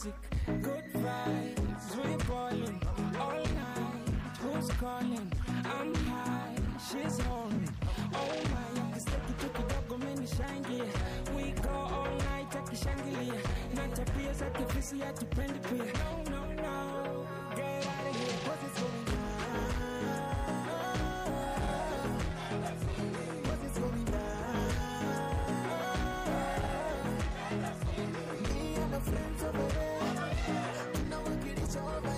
music, good vibes, we ballin' all night. Who's calling? I'm high, she's horny. Oh my, akisikia kitu kidogo menishangia. We go all night akishangilia, na tabia za kifisi hatupendi pia. No, no, no, get out of here, 'cause it's going Cause it's going down. Me and my friends over there, tunawakilisha over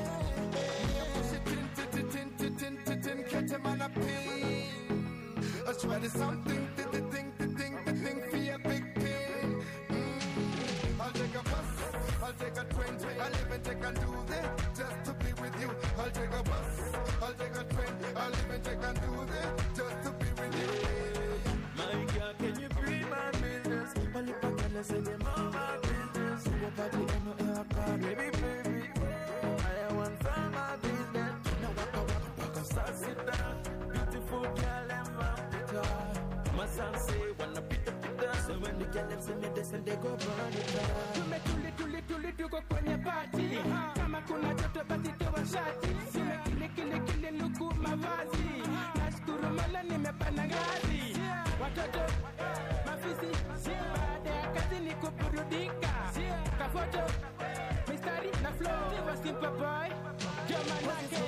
I swear there's something, the the thing, the thing, the thing for a big pain. Mm. I'll take a bus, I'll take a train, I'll even take a do this just to be with you. I'll take a bus, I'll take a train, I'll even take a do this just to be with you. My girl, can you be my business? Only pakala say them all my business. Your body ain't no air car, baby, baby. I want some my business. Now waka waka waka, start sit down. Beautiful girl, and my pita. My son say wanna pita pita. So when the girl them see me, they say they go burn it down. Tumetuli tuli tuli tuko kwenye party. Kama kuna joto basi toa shati. Sime kile kile kile luku mavazi. Nashukuru Mola nimepanda ngazi. Watoto mafisi baada ya kazi ni kuburudika. Kafoto mistari na flow. Diva simple boy. Ndio manake.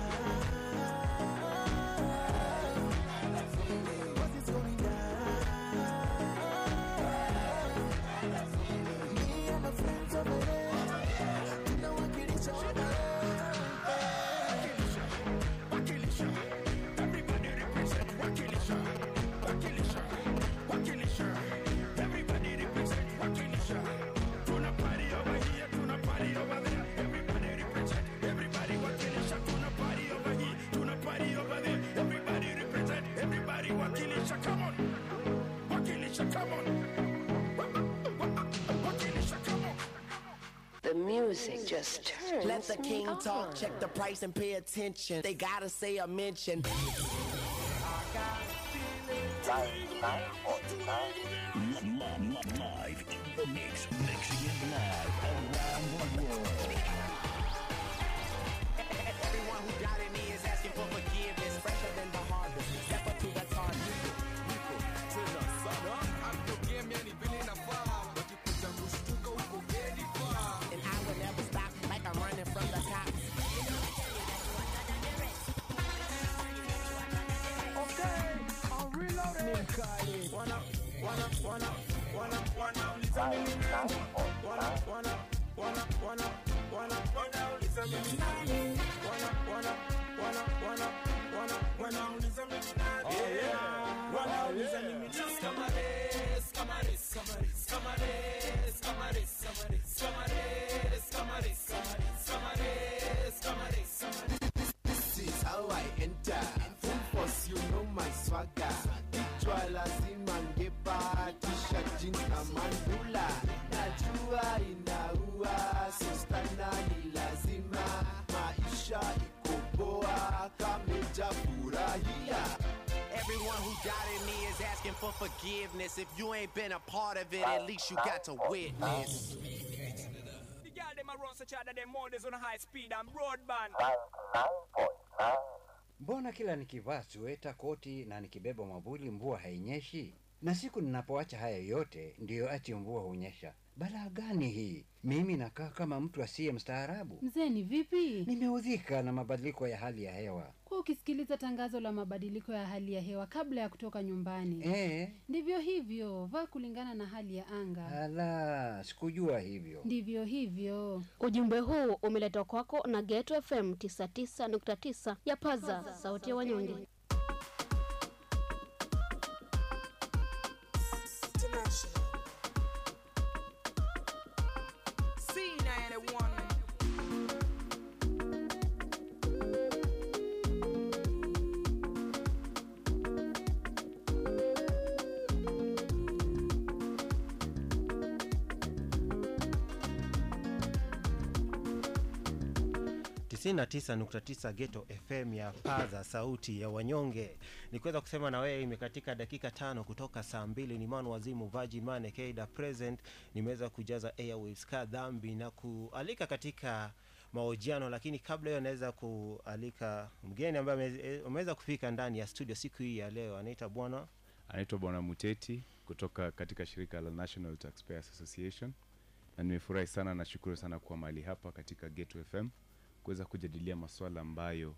Cause it's going down. Me and my friends over there, tunawakilisha over Wakilisha, everybody represent Wakilisha, Wakilisha, Wakilisha, everybody represent Wakilisha. Tuna party over here, tuna party over there. Everybody represent, everybody Wakilisha. Tuna party over here, tuna party over there. Everybody represent, everybody Wakilisha. Come on, Wakilisha, come on. Wakilisha, come on. The music just turns Let the me king on. talk, check the price and pay attention. They gotta say a mention. Live in the mix, mixing it live around the world. Everyone who doubted me is asking for forgiveness. Fresher than the harvest. Step up to the target. And I will never stop like I'm running from the cops. This is how I enter. Full force, you know my swagger. Kichwa lazima ngepa, t-shirt, jeans na mandula. Najua inaua, sistana ni lazima. Maisha iko poa, kameja furahia. Everyone who doubted me is asking for forgiveness. If you ain't been a part of it, at least you got to witness. The girl them a run such a that them models on high speed and broadband. Mbona kila nikivaa sweta, koti na nikibeba mwavuli mvua hainyeshi? Na siku ninapoacha haya yote ndiyo ati mvua hunyesha. Balaa gani hii? Mimi nakaa kama mtu asiye mstaarabu. Mzee ni vipi? Nimeudhika na mabadiliko ya hali ya hewa. Kwa ukisikiliza tangazo la mabadiliko ya hali ya hewa kabla ya kutoka nyumbani. Eh, Ndivyo hivyo, vaa kulingana na hali ya anga. ala, sikujua hivyo. Ndivyo hivyo. Ujumbe huu umeletwa kwako na Geto FM 99.9 ya Paza, sauti ya wanyonge. 99.9 Geto FM ya Paza, sauti ya wanyonge. Nikiweza kusema na wewe, imekatika dakika tano kutoka saa mbili. Ni man wazimu Virgin Man Keda present. Nimeweza kujaza airwaves ka dhambi na kualika katika mahojiano, lakini kabla hiyo naweza kualika mgeni ambaye ame- ameweza kufika ndani ya studio siku hii ya leo, anaita bwana anaitwa bwana muteti kutoka katika shirika la national taxpayers association na nimefurahi sana nashukuru sana kuwa mahali hapa katika geto fm kuweza kujadilia masuala ambayo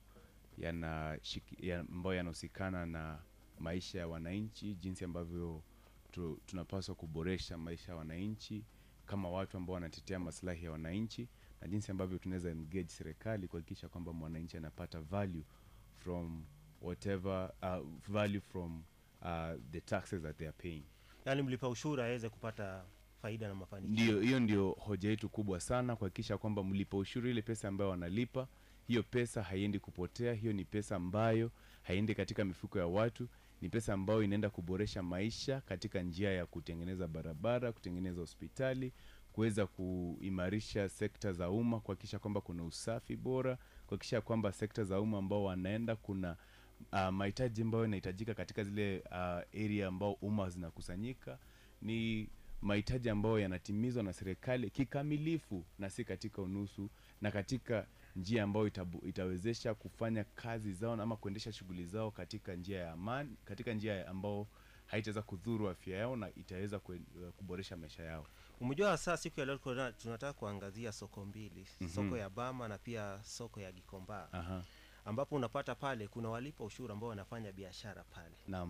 yana ya, ambayo yanahusikana na maisha ya wananchi jinsi ambavyo tu, tunapaswa kuboresha maisha ya wananchi kama watu ambao wanatetea maslahi ya wananchi na jinsi ambavyo tunaweza engage serikali kuhakikisha kwamba mwananchi anapata value from whatever uh, value from uh, the taxes that they are paying yani mlipa ushuru aweze kupata faida na mafanikio. ndio hiyo ndio hoja yetu kubwa sana kuhakikisha kwamba mlipa ushuru ile pesa ambayo wanalipa hiyo pesa haiendi kupotea hiyo ni pesa ambayo haiendi katika mifuko ya watu ni pesa ambayo inaenda kuboresha maisha katika njia ya kutengeneza barabara kutengeneza hospitali kuweza kuimarisha sekta za umma kuhakikisha kwamba kuna usafi bora kuhakikisha kwamba sekta za umma ambao wanaenda kuna uh, mahitaji ambayo yanahitajika katika zile uh, area ambao umma zinakusanyika ni mahitaji ambayo yanatimizwa na serikali kikamilifu na si katika unusu na katika njia ambayo itabu, itawezesha kufanya kazi zao ama kuendesha shughuli zao katika njia ya amani katika njia ya ambao haitaweza kudhuru afya yao na itaweza kue- kuboresha maisha yao Umejua saa siku ya leo kuna- tunataka kuangazia soko mbili, Mhm. soko ya Bama na pia soko ya Gikomba Aha. ambapo unapata pale kuna walipa ushuru ambao wanafanya biashara pale, naam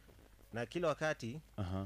na kila wakati Aha.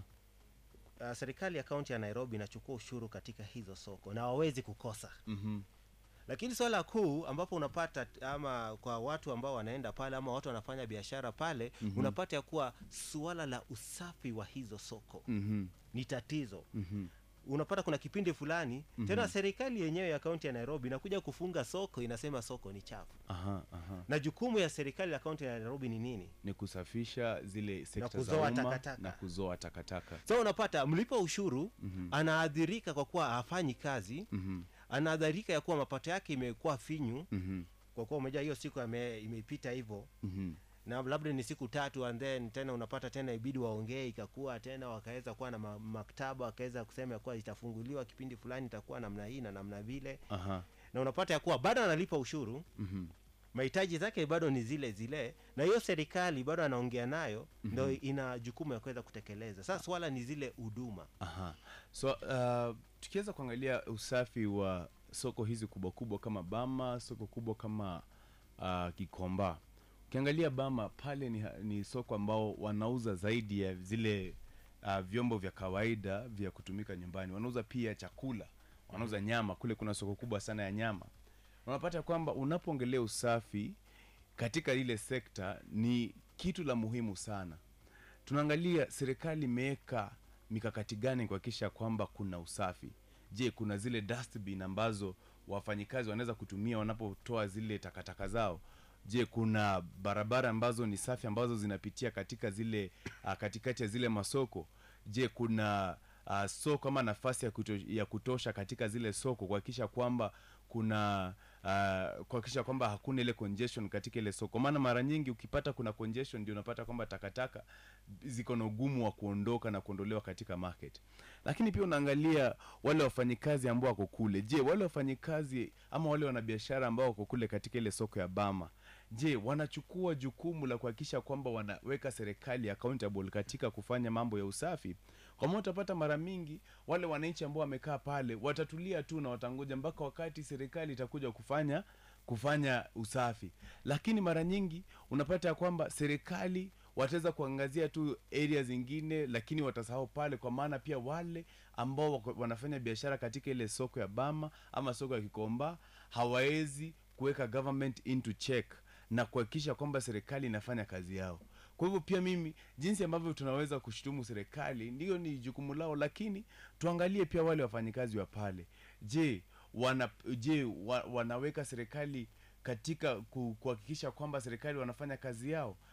uh, serikali ya kaunti ya Nairobi inachukua ushuru katika hizo soko na wawezi kukosa Mhm. lakini swala kuu ambapo unapata t- ama kwa watu ambao wanaenda pale ama watu wanafanya biashara pale Mhm. unapata ya kuwa suala la usafi wa hizo soko Mhm. ni tatizo Mhm. unapata kuna kipindi fulani Mhm. tena serikali yenyewe ya kaunti ya nairobi inakuja kufunga soko inasema soko ni chafu Aha, aha. na jukumu ya serikali ya kaunti ya nairobi ni nini ni kusafisha zile sekta za kuzoa umma takataka. na kuzoa takataka so unapata mlipa ushuru Mhm. anaadhirika kwa kuwa hafanyi kazi Mhm. anaadhirika ya kuwa mapato yake imekuwa finyu Mhm. kwa kuwa umejua hiyo siku ame- imepita hivyo Mhm. na labda ni siku tatu and then tena unapata tena ibidi waongee ikakuwa tena wakaweza kuwa na ma- maktaba wakaweza kusema ya kuwa itafunguliwa kipindi fulani itakuwa namna hii na namna vile Aha. na unapata ya kuwa bado analipa ushuru Mhm. mahitaji zake bado ni zile zile na hiyo serikali bado anaongea nayo Mhm. ndo ina jukumu ya kuweza kutekeleza sasa swala ni zile huduma Aha. So uh, tukiweza kuangalia usafi wa soko hizi kubwa kubwa kama Bama, soko kubwa kama uh, Kikomba. Ukiangalia Bama pale ni, ni soko ambao wanauza zaidi ya zile uh, vyombo vya kawaida vya kutumika nyumbani. Wanauza pia chakula, wanauza nyama. Kule kuna soko kubwa sana ya nyama. Unapata kwamba unapoongelea usafi katika ile sekta ni kitu la muhimu sana tunaangalia serikali imeweka mikakati gani kuhakikisha kwamba kuna usafi je kuna zile dustbin ambazo wafanyikazi wanaweza kutumia wanapotoa zile takataka zao je kuna barabara ambazo ni safi ambazo zinapitia katika zile uh, katikati ya zile masoko je kuna uh, soko ama nafasi ya, kuto, ya kutosha katika zile soko kuhakikisha kwamba kuna uh, kuhakikisha kwamba hakuna ile congestion katika ile soko maana mara nyingi ukipata kuna congestion ndio unapata kwamba takataka ziko na ugumu wa kuondoka na kuondolewa katika market lakini pia unaangalia wale wafanyikazi ambao wako kule je wale wafanyikazi ama wale wanabiashara ambao wako kule katika ile soko ya bama je wanachukua jukumu la kuhakikisha kwamba wanaweka serikali accountable katika kufanya mambo ya usafi kwa maana utapata mara mingi wale wananchi ambao wamekaa pale watatulia tu na watangoja mpaka wakati serikali itakuja kufanya kufanya usafi lakini mara nyingi unapata ya kwamba serikali wataweza kuangazia tu area zingine lakini watasahau pale kwa maana pia wale ambao wako- wanafanya biashara katika ile soko ya bama ama soko ya kikomba hawawezi kuweka government into check na kuhakikisha kwamba serikali inafanya kazi yao kwa hivyo pia mimi jinsi ambavyo tunaweza kushutumu serikali ndiyo ni jukumu lao lakini tuangalie pia wale wafanyikazi wa pale je wana je wa, wanaweka serikali katika ku- kuhakikisha kwamba serikali wanafanya kazi yao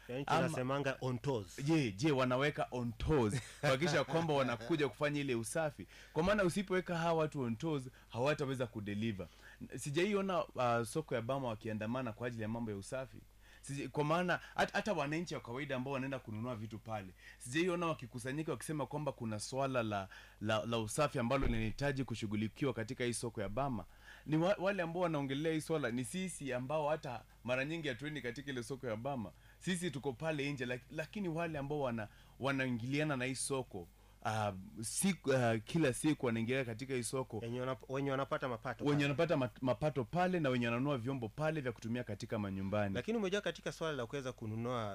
Yaani Ama- tunasemanga on toes. je je wanaweka on toes kuhakikisha kwamba wanakuja kufanya ile usafi kwa maana usipoweka hawa watu on toes hawataweza kudeliver sijaiona uh, soko ya bama wakiandamana kwa ajili ya mambo ya usafi Sija, kwa maana hata, hata wananchi wa kawaida ambao wanaenda kununua vitu pale sijaiona wakikusanyika wakisema kwamba kuna swala la, la, la usafi ambalo linahitaji kushughulikiwa katika hii soko ya bama ni wa, wale ambao wanaongelea hii swala ni sisi ambao hata mara nyingi hatuendi katika ile soko ya bama sisi tuko pale nje lak, lakini wale ambao wana wanaingiliana na hii soko uh, siku, uh, kila siku wanaingilia katika hii soko wenye wanapata mapato wenye pale. wanapata mat- mapato pale na wenye wananunua vyombo pale vya kutumia katika manyumbani lakini umejua katika swala la kuweza kununua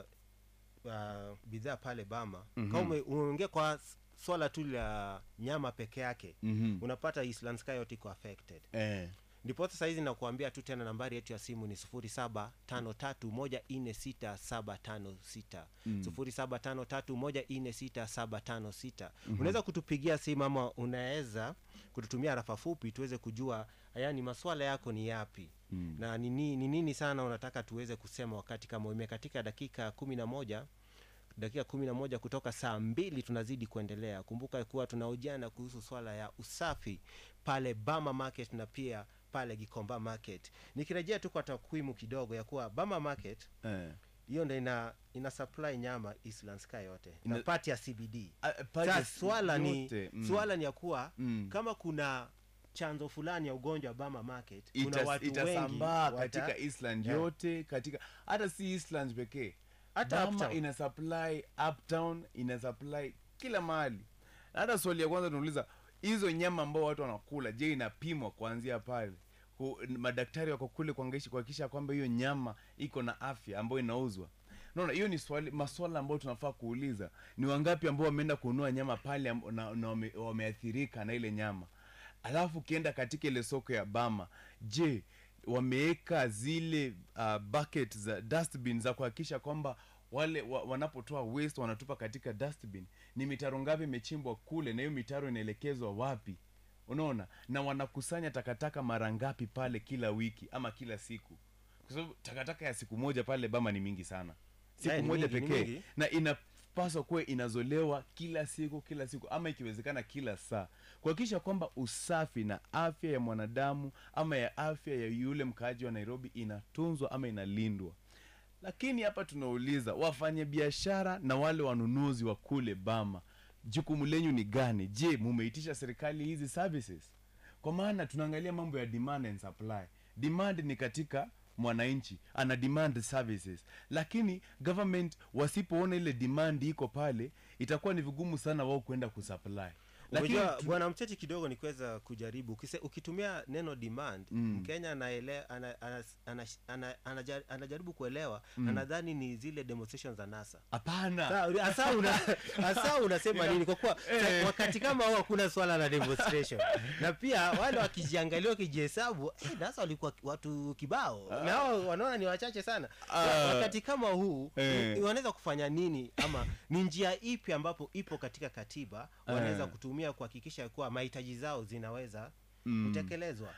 uh, bidhaa pale bama Mhm. kama ume- umeongea kwa s- swala tu la nyama peke yake Mhm. unapata Eastland Sky yote iko affected eh. ndiposa sahizi nakuambia tu tena nambari yetu ya simu ni sufuri saba tano tatu moja nne sita saba tano sita Mm. sufuri saba tano tatu moja nne sita saba tano sita Mhm. unaweza kutupigia simu ama unaweza kututumia rafa fupi tuweze kujua yani maswala yako ni yapi Mm. na ni ni- ni nini sana unataka tuweze kusema wakati kama imekatika dakika kumi na moja dakika kumi na moja kutoka saa mbili tunazidi kuendelea kumbuka kuwa tunaojana kuhusu swala ya usafi pale bama market na pia pale gikomba market nikirejea tu kwa takwimu kidogo ya kuwa bama market Eh. hiyo ndo ina ina supply nyama Eastland Sky yote na Ina- pati ya CBD Ah, pati sasa ya swala ni yote, mm. swala ni ya kuwa Mm. kama kuna chanzo fulani ya ugonjwa wa bama market kuna Ita- watu itasambaa wengi katika wata- Eastland Yeah. yote katika hata si Eastland pekee Hata Bama uptown. ina supply uptown ina supply kila mahali Na hata swali ya kwanza tunauliza hizo nyama ambao watu wanakula je inapimwa kuanzia pale Ku- madaktari wako kule kuangaisha- kuhakikisha kwamba hiyo nyama iko na afya ambayo inauzwa naona hiyo ni swali maswala ambayo tunafaa kuuliza ni wangapi ambao wameenda kununua nyama pale amb- na, na wame, wameathirika na ile nyama alafu ukienda katika ile soko ya bama je wameweka zile uh, bucket za dustbin za kuhakikisha kwamba wale wa, wanapotoa waste wanatupa katika dustbin ni mitaro ngapi imechimbwa kule na hiyo mitaro inaelekezwa wapi unaona na wanakusanya takataka mara ngapi pale kila wiki ama kila siku kwa sababu takataka ya siku moja pale bama ni mingi sana siku Eh, ni moja mingi, ni pekee mingi. na inapaswa kuwa inazolewa kila siku kila siku ama ikiwezekana kila saa kuhakikisha kwamba usafi na afya ya mwanadamu ama ya afya ya yule mkaaji wa nairobi inatunzwa ama inalindwa lakini hapa tunauliza wafanye biashara na wale wanunuzi wa kule bama jukumu lenyu ni gani je mumeitisha serikali hizi services kwa maana tunaangalia mambo ya demand and supply demand ni katika mwananchi ana demand services lakini government wasipoona ile demand iko pale itakuwa ni vigumu sana wao kwenda kusupply lakini Unajua, tu- bwana mchechi kidogo ni kuweza kujaribu Ukise, ukitumia neno demand Mm. mkenya anaele, ana, ana, ana, ana, anaja- anajaribu kuelewa Mm. anadhani ni zile demonstrations za nasa hapana Sa- hasa una, hasa unasema Ina- nini kwa kuwa Eh. wakati kama huo hakuna swala la demonstration na pia wale wakijiangalia wakijihesabu eh, nasa walikuwa watu kibao na hao wanaona ni wachache sana Ah. wakati kama huu Eh. ni- wanaweza kufanya nini ama ni njia ipi ambapo ipo katika katiba wanaweza Eh. kutumia kuhakikisha kuwa mahitaji zao zinaweza Mm. kutekelezwa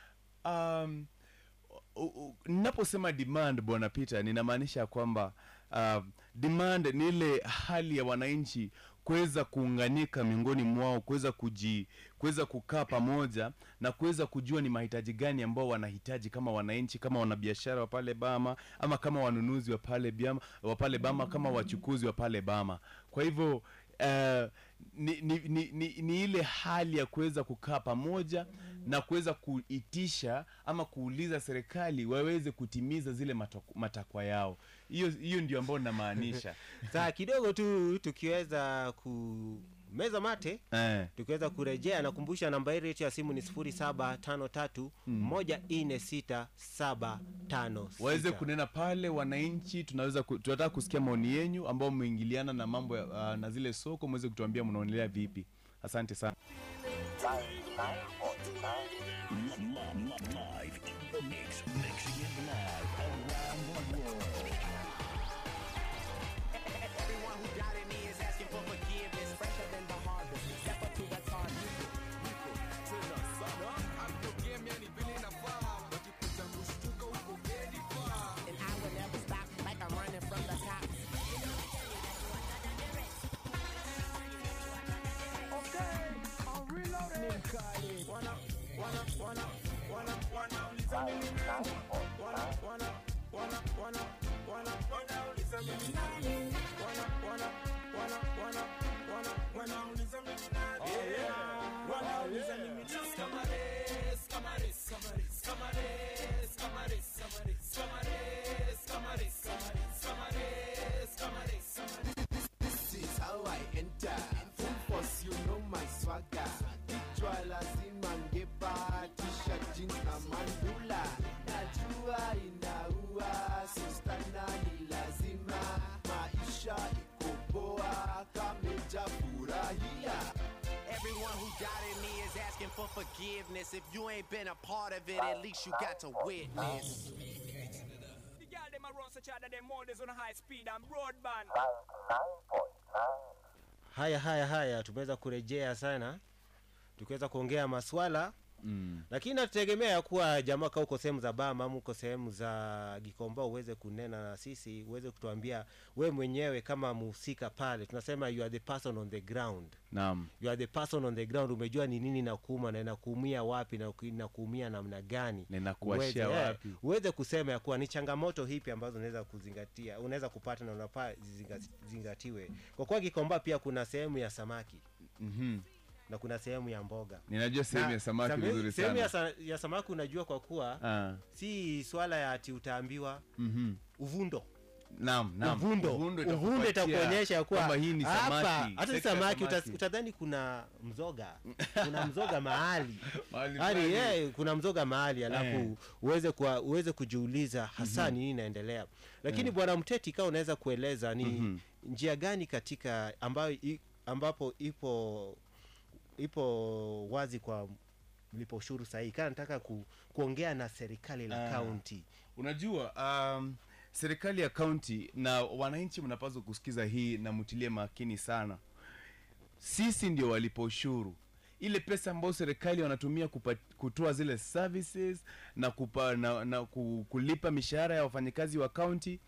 um, u- u- ninaposema demand bwana peter ninamaanisha kwamba uh, demand ni ile hali ya wananchi kuweza kuunganika miongoni mwao kuweza kuji kuweza kukaa pamoja na kuweza kujua ni mahitaji gani ambao wanahitaji kama wananchi kama wanabiashara wa pale bama ama kama wanunuzi wa pale biama, wa pale bama kama wachukuzi wa pale bama kwa hivyo uh, ni, ni, ni, ni, ni ile hali ya kuweza kukaa pamoja na kuweza kuitisha ama kuuliza serikali waweze kutimiza zile matok- matakwa yao hiyo hiyo ndio ambayo namaanisha saa kidogo tu tukiweza kumeza mate eh. tukiweza kurejea nakumbusha namba hii yetu ya simu ni 0753 146756 waweze kunena pale wananchi tunaweza ku, tunataka kusikia maoni yenyu ambao mmeingiliana na mambo ya, uh, na zile soko mweze kutuambia mnaonelea vipi asante sana Live in the mix, mixing it live around the world. Everyone who doubted me is asking for forgiveness. Fresher than the harvest. Step up to the target. And I will never stop like I'm running from the cops. maisha iko poa kameja furahia Everyone who doubted me is asking for forgiveness. If you ain't been a part of it, at least you got to witness. The girl them a run such other them models on high speed and broadband. haya haya haya tumeweza kurejea sana tukiweza kuongea maswala mm. lakini nategemea ya kuwa jamaa ka uko sehemu za bama ama uko sehemu za gikomba uweze kunena na sisi uweze kutuambia we mwenyewe kama mhusika pale tunasema you are the person on the ground naam you are the person on the ground umejua ni nini nakuuma na inakuumia wapi na uki- inakuumia namna gani Na inakuashia Uweze, eh, wapi? uweze kusema ya kuwa ni changamoto hipi ambazo unaweza kuzingatia unaweza kupata na unafaa zizinga- zingatiwe kwa kuwa gikomba pia kuna sehemu ya samaki mm-hmm. na kuna sehemu ya mboga Ninajua sehemu Na ya samaki same- vizuri sehemu ya, sana. sa, ya samaki unajua kwa kuwa Ah. si swala ya ati utaambiwa Mhm. uvundo Naam, naam. uvundo Uvundo uvundo itakupatia itakuonyesha ya kuwa kwamba hii ni hapa, samaki, hata si sekta ya samaki samaki. utas- utadhani kuna mzoga kuna mzoga mahali Mahali Yaani, fulani. eh, kuna mzoga mahali alafu Eh. uweze kuwa, uweze kujiuliza hasa Mhm. ni nini inaendelea lakini Eh. bwana mteti kaa unaweza kueleza ni Mhm. njia gani katika ambayo i, ambapo ipo ipo wazi kwa mlipa ushuru sahihi kaa nataka ku, kuongea na serikali la Ah. kaunti unajua um, serikali ya kaunti na wananchi mnapaswa kusikiza hii na mtilie makini sana sisi ndio walipa ushuru ile pesa ambayo serikali wanatumia kupa, kutoa zile services na, kupa, na, na ku- kulipa mishahara ya wafanyakazi wa kaunti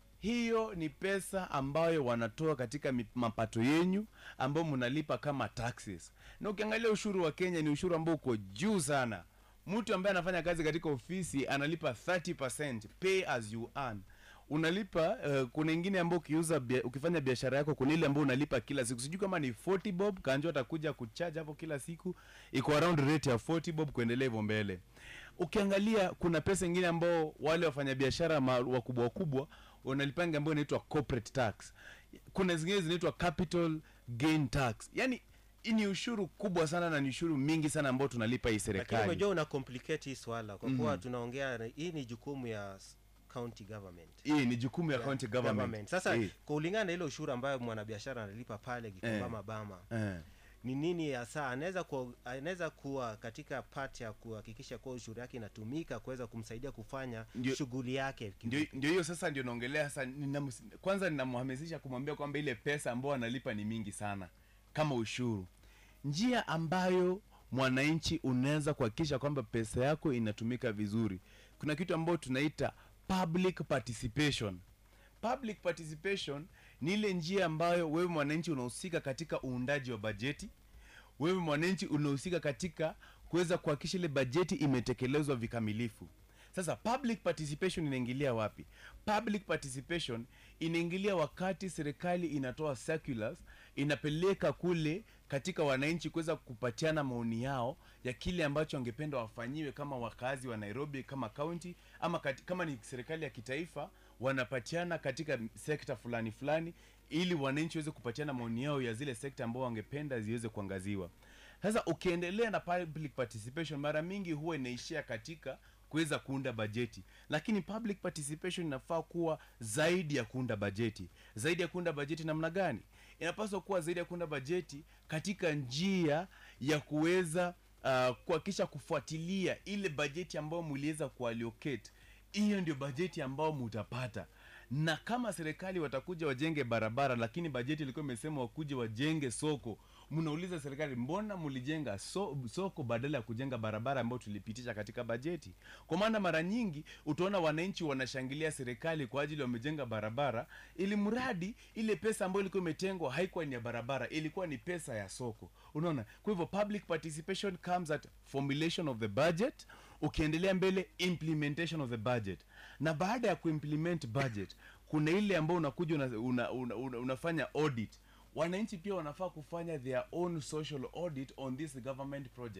hiyo ni pesa ambayo wanatoa katika mi- mapato yenyu ambayo mnalipa kama taxes na ukiangalia ushuru wa kenya ni ushuru ambao uko juu sana mtu ambaye anafanya kazi katika ofisi analipa 30 pay as you earn unalipa uh, kuna ingine ambao ukiuza bia, ukifanya biashara yako kuna ile ambao unalipa kila siku sijui kama ni 40 bob kanjo atakuja kuchaji hapo kila siku iko around rate ya 40 bob kuendelea hivyo mbele ukiangalia kuna pesa ingine ambao wale wafanyabiashara ma- wakubwa wakubwa wanalipanga ambayo inaitwa corporate tax kuna zingine zinaitwa capital gain tax yani hii ni ushuru kubwa sana na ni ushuru mingi sana ambao tunalipa hii lakini serikali umejua una complicate hii swala kwa kuwa Mhm. tunaongea na- hii ni jukumu ya s- county government hii ni jukumu ya county government, sasa Eh. kwa ulingana na ile ushuru ambayo mwanabiashara analipa pale gikomba Eh. mabama Eh. ni nini hasa anaweza kuwa, anaweza kuwa katika part ya kuhakikisha kuwa ushuru yake inatumika kuweza kumsaidia kufanya Ndio- shughuli yake ndio ndio hiyo sasa ndio naongelea sasa ninamus, kwanza ninamhamasisha kumwambia kwamba ile pesa ambayo analipa ni mingi sana kama ushuru njia ambayo mwananchi unaweza kuhakikisha kwamba pesa yako inatumika vizuri kuna kitu ambayo tunaita public participation public participation ni ile njia ambayo wewe mwananchi unahusika katika uundaji wa bajeti wewe mwananchi unahusika katika kuweza kuhakikisha ile bajeti imetekelezwa vikamilifu sasa public participation inaingilia wapi public participation inaingilia wakati serikali inatoa circulars inapeleka kule katika wananchi kuweza kupatiana maoni yao ya kile ambacho wangependa wafanyiwe kama wakazi wa nairobi kama county ama kati, kama ni serikali ya kitaifa wanapatiana katika sekta fulani fulani ili wananchi waweze kupatiana maoni yao ya zile sekta ambao wangependa ziweze kuangaziwa sasa ukiendelea na public participation mara mingi huwa inaishia katika kuweza kuunda bajeti lakini public participation inafaa kuwa zaidi ya kuunda bajeti zaidi ya kuunda bajeti namna gani inapaswa kuwa zaidi ya kuunda bajeti katika njia ya kuweza uh, kuhakikisha kufuatilia ile bajeti ambayo mliweza kuallocate hiyo ndio bajeti ambayo mutapata na kama serikali watakuja wajenge barabara lakini bajeti ilikuwa imesema wakuje wajenge soko mnauliza serikali mbona mlijenga so, soko badala ya kujenga barabara ambayo tulipitisha katika bajeti kwa maana mara nyingi utaona wananchi wanashangilia serikali kwa ajili wamejenga barabara ili mradi ile pesa ambayo ilikuwa imetengwa haikuwa ni ya barabara ilikuwa ni pesa ya soko unaona kwa hivyo public participation comes at formulation of the budget ukiendelea mbele implementation of the budget na baada ya kuimplement budget kuna ile ambayo unakuja una, una, una, una, unafanya audit wananchi pia wanafaa kufanya their own social audit on this government project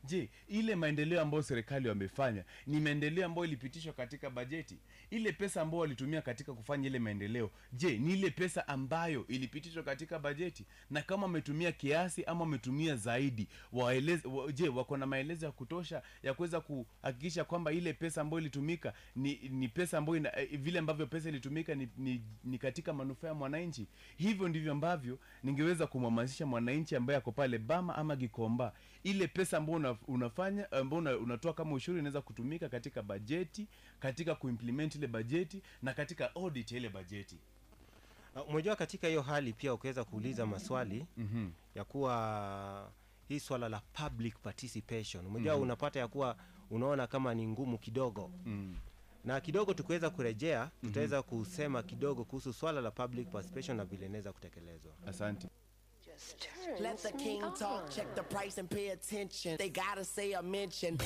je ile maendeleo ambayo serikali wamefanya ni maendeleo ambayo ilipitishwa katika bajeti ile pesa ambayo walitumia katika kufanya ile maendeleo je ni ile pesa ambayo ilipitishwa katika bajeti na kama wametumia kiasi ama wametumia zaidi waeleze, wa, je wako na maelezo ya kutosha ya kuweza kuhakikisha kwamba ile pesa ambayo ilitumika ni, ni pesa ambayo ina, eh, vile ambavyo pesa ilitumika ni, ni, ni katika manufaa ya mwananchi hivyo ndivyo ambavyo ningeweza kumhamasisha mwananchi ambaye ako pale bama ama gikomba ile pesa ambayo una, unafanya ambayo una, unatoa kama ushuru inaweza kutumika katika bajeti katika kuimplement ile bajeti na katika audit ya ile bajeti Uh, umejua katika hiyo hali pia ukiweza kuuliza maswali mm-hmm. ya kuwa hii swala la public participation umejua Mhm. unapata ya kuwa unaona kama ni ngumu kidogo mm. na kidogo tukiweza kurejea tutaweza kusema kidogo kuhusu swala la public participation na vile inaweza kutekelezwa asante Let the king talk, check the price and pay attention. They gotta say a mention.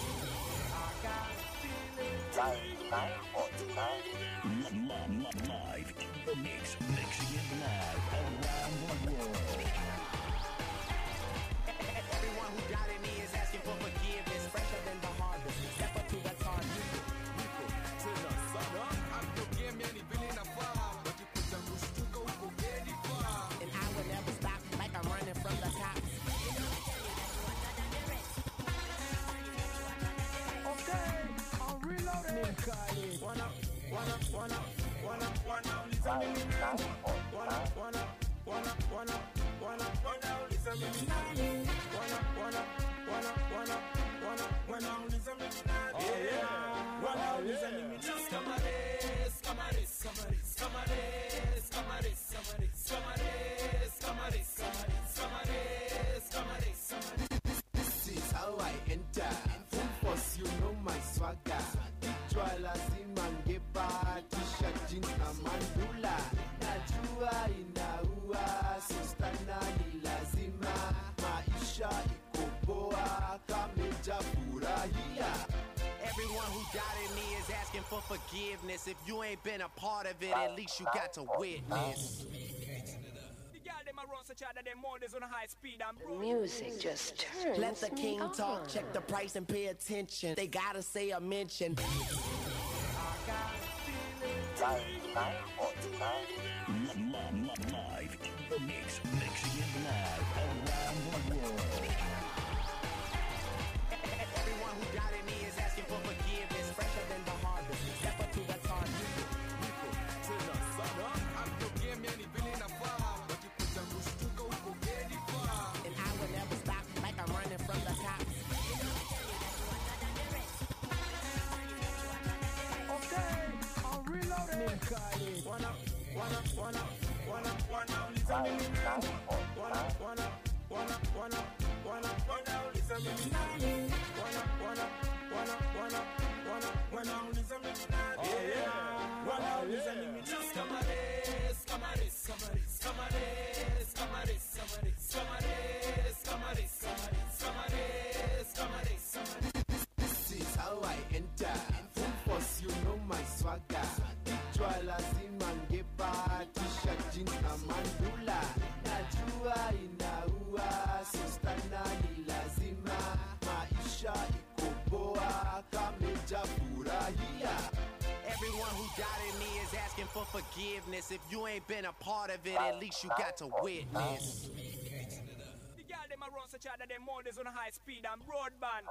Live in the mix, mixing it live around the world. Everyone who doubted me is asking for forgiveness. Fresher than the harvest. Step up to the target. And I will never stop like I'm running from the cops. Okay, I'm reloading. Wanna, wanna, wanna, wanna, wanna, uliza mimi nani? Wanna, wanna, wanna, wanna, wanna, wanna, uliza mimi nani? Wanna, wanna, wanna, wanna, wanna, wanna, uliza mimi nani? Wanna, uliza mimi nani? Camares, camares, camares, camares, camares, camares, camares, camares, camares, camares, camares. This is how I enter. Full force, you know my swagger. Kichwa lazima ngepa, t-shirt, jeans na mandula. Najua inaua, so stana ni lazima. Maisha iko poa, kameja furahia. Everyone who doubted me is asking for forgiveness. If you ain't been a part of it, at least you got to witness. The girl them a run such that them models on a high speed and The music just turns Let the king me talk, on. check the price and pay attention. They gotta say a mention. Live in the mix, mixing it live around the world. Everyone who doubted me is asking for forgiveness. Fresher than the harvest. Step up to the target. And I will never stop like I'm running from the cops. Okay, I'm reloading. Wanna, wanna, wanna, wanna, wanna, uliza mimi nani? Wanna, wanna, wanna, wanna, wanna, wanna, uliza mimi nani? Wanna, wanna, wanna, wanna, wanna, wanna, uliza mimi nani? Wanna, uliza mimi nani? Camares, camares, camares, camares, camares, camares, camares, camares, camares, camares, camares. This is how I enter. Full force, you know my swagger. Kichwa lazima ngepa, t-shirt, jeans na mandula. Najua inaua, so stana ni lazima. Maisha iko poa, kameja furahia. Everyone who doubted me is asking for forgiveness. If you ain't been a part of it, at least you got to witness. The girl them a run such that them models on a high speed and broadband.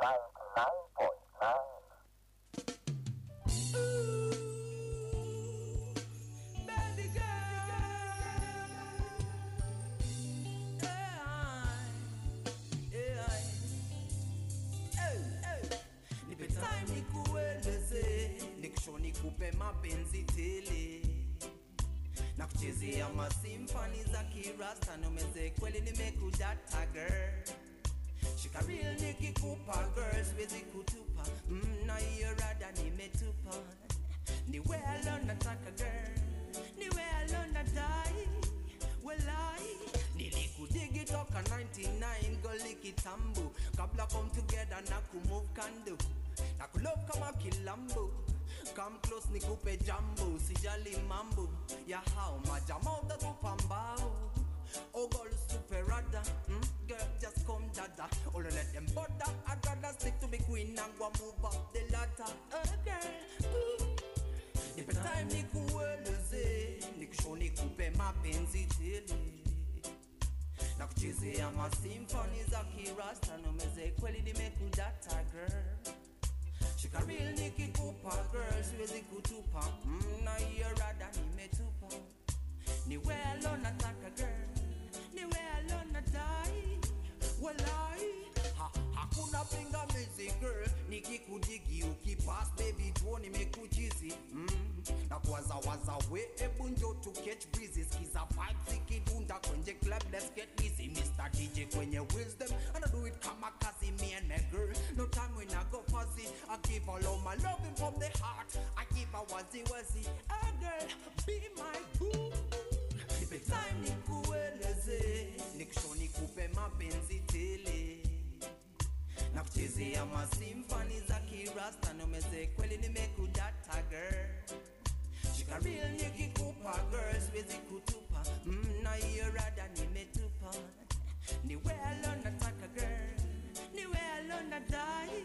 nipe time nikueleze nikusho nikupe mapenzi tele na kuchezea masimfani za kirasta nomeze kweli nimekudata girl shika real nikikupa girl siwezi kutupa mm, na hiyo rada nimetupa ni well nataka girl ni well nadai welai nilikudigi toka 99 goli kitambo kabla come together na kumove kando na kulove kama kilambo come close nikupe jambo sijali mambo ya hao majamaa utatupa mbao Oh, girl, super rada. Mm, girl, just come dada. Oh, don't let them bother. I'd rather stick to me queen and go move up the ladder. Oh, girl, ooh. Nipe time nikueleze, nikushow nikupe mapenzi tele na kuchezea masimfoni za kirasta nomeze kweli nimekudata girl shika real nikikupa girl siwezi kutupa mm, na hiyo rada nimetupa ni welo nataka girl ni welo nadai walai ha, hakuna pingamizi girl nikikudigi ukipas baby tuo nimekuchizi mm, na kuwazawaza we ebu njo to catch breezes kiza vibes ikidunda kwenye club let's get busy Mr. DJ kwenye wisdom and I do it kama kazi me and my girl no time when I go fuzzy I give all of my loving from the heart I give a wazi wazi a girl be my boo nipe time nikueleze nikusho nikupe mapenzi tele na kuchezea masimfani za kirasta nomeze kweli nimekudata girl shika real nikikupa girl siwezi kutupa mm, na hiyo rada nimetupa ni welo nataka girl ni welo nadai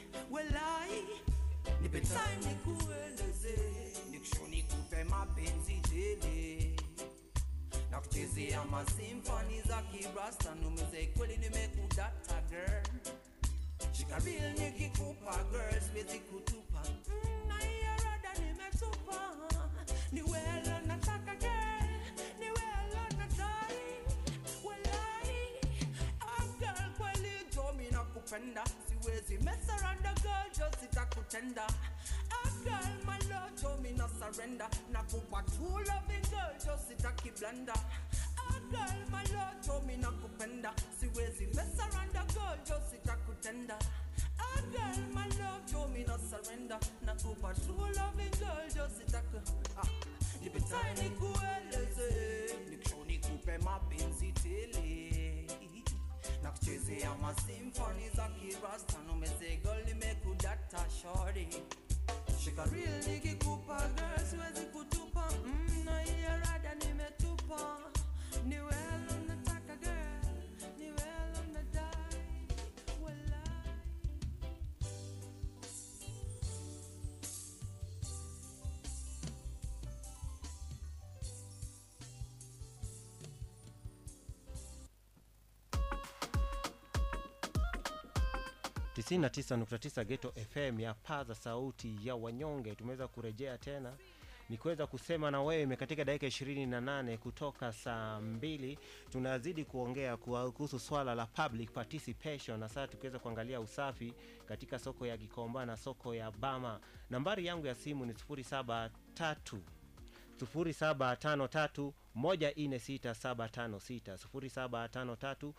welai nipe time nikueleze nikusho nikupe mapenzi tele na kuchezea masimfani za kirasta numeze kweli nimekudata girl shika real nikikupa girl siwezi kutupa Mm, na hiyo rada nimetupa ni welo nataka girl ni welo nadai walai ah, girl kweli jo mi nakupenda siwezi mess around a girl jo sitakutenda ah, girl my love jo mi na surrender nakupa true loving girl jo sitaki blanda ah, girl my love jo mi nakupenda siwezi mess around a girl jo sitakutenda ah, girl my love jo mi na surrender nakupa true loving girl jo sitaku ah, nipe time nikueleze nikusho nikupe mapenzi tele na kuchezea masimfoni za kirasta numezego limekudata shori shika real nikikupa girl siwezi kutupa mm, na hiyo rada nimetupa ni welo nataka girl ni welo nadai walai tisini na tisa nukta tisa Geto FM ya paza sauti ya wanyonge. Tumeweza kurejea tena ni kuweza kusema na wewe katika dakika ishirini na nane kutoka saa mbili. Tunazidi kuongea kuwa- kuhusu swala la public participation, na sasa tukiweza kuangalia usafi katika soko ya Gikomba na soko ya Bama. Nambari yangu ya simu ni 073 0753 146756 0753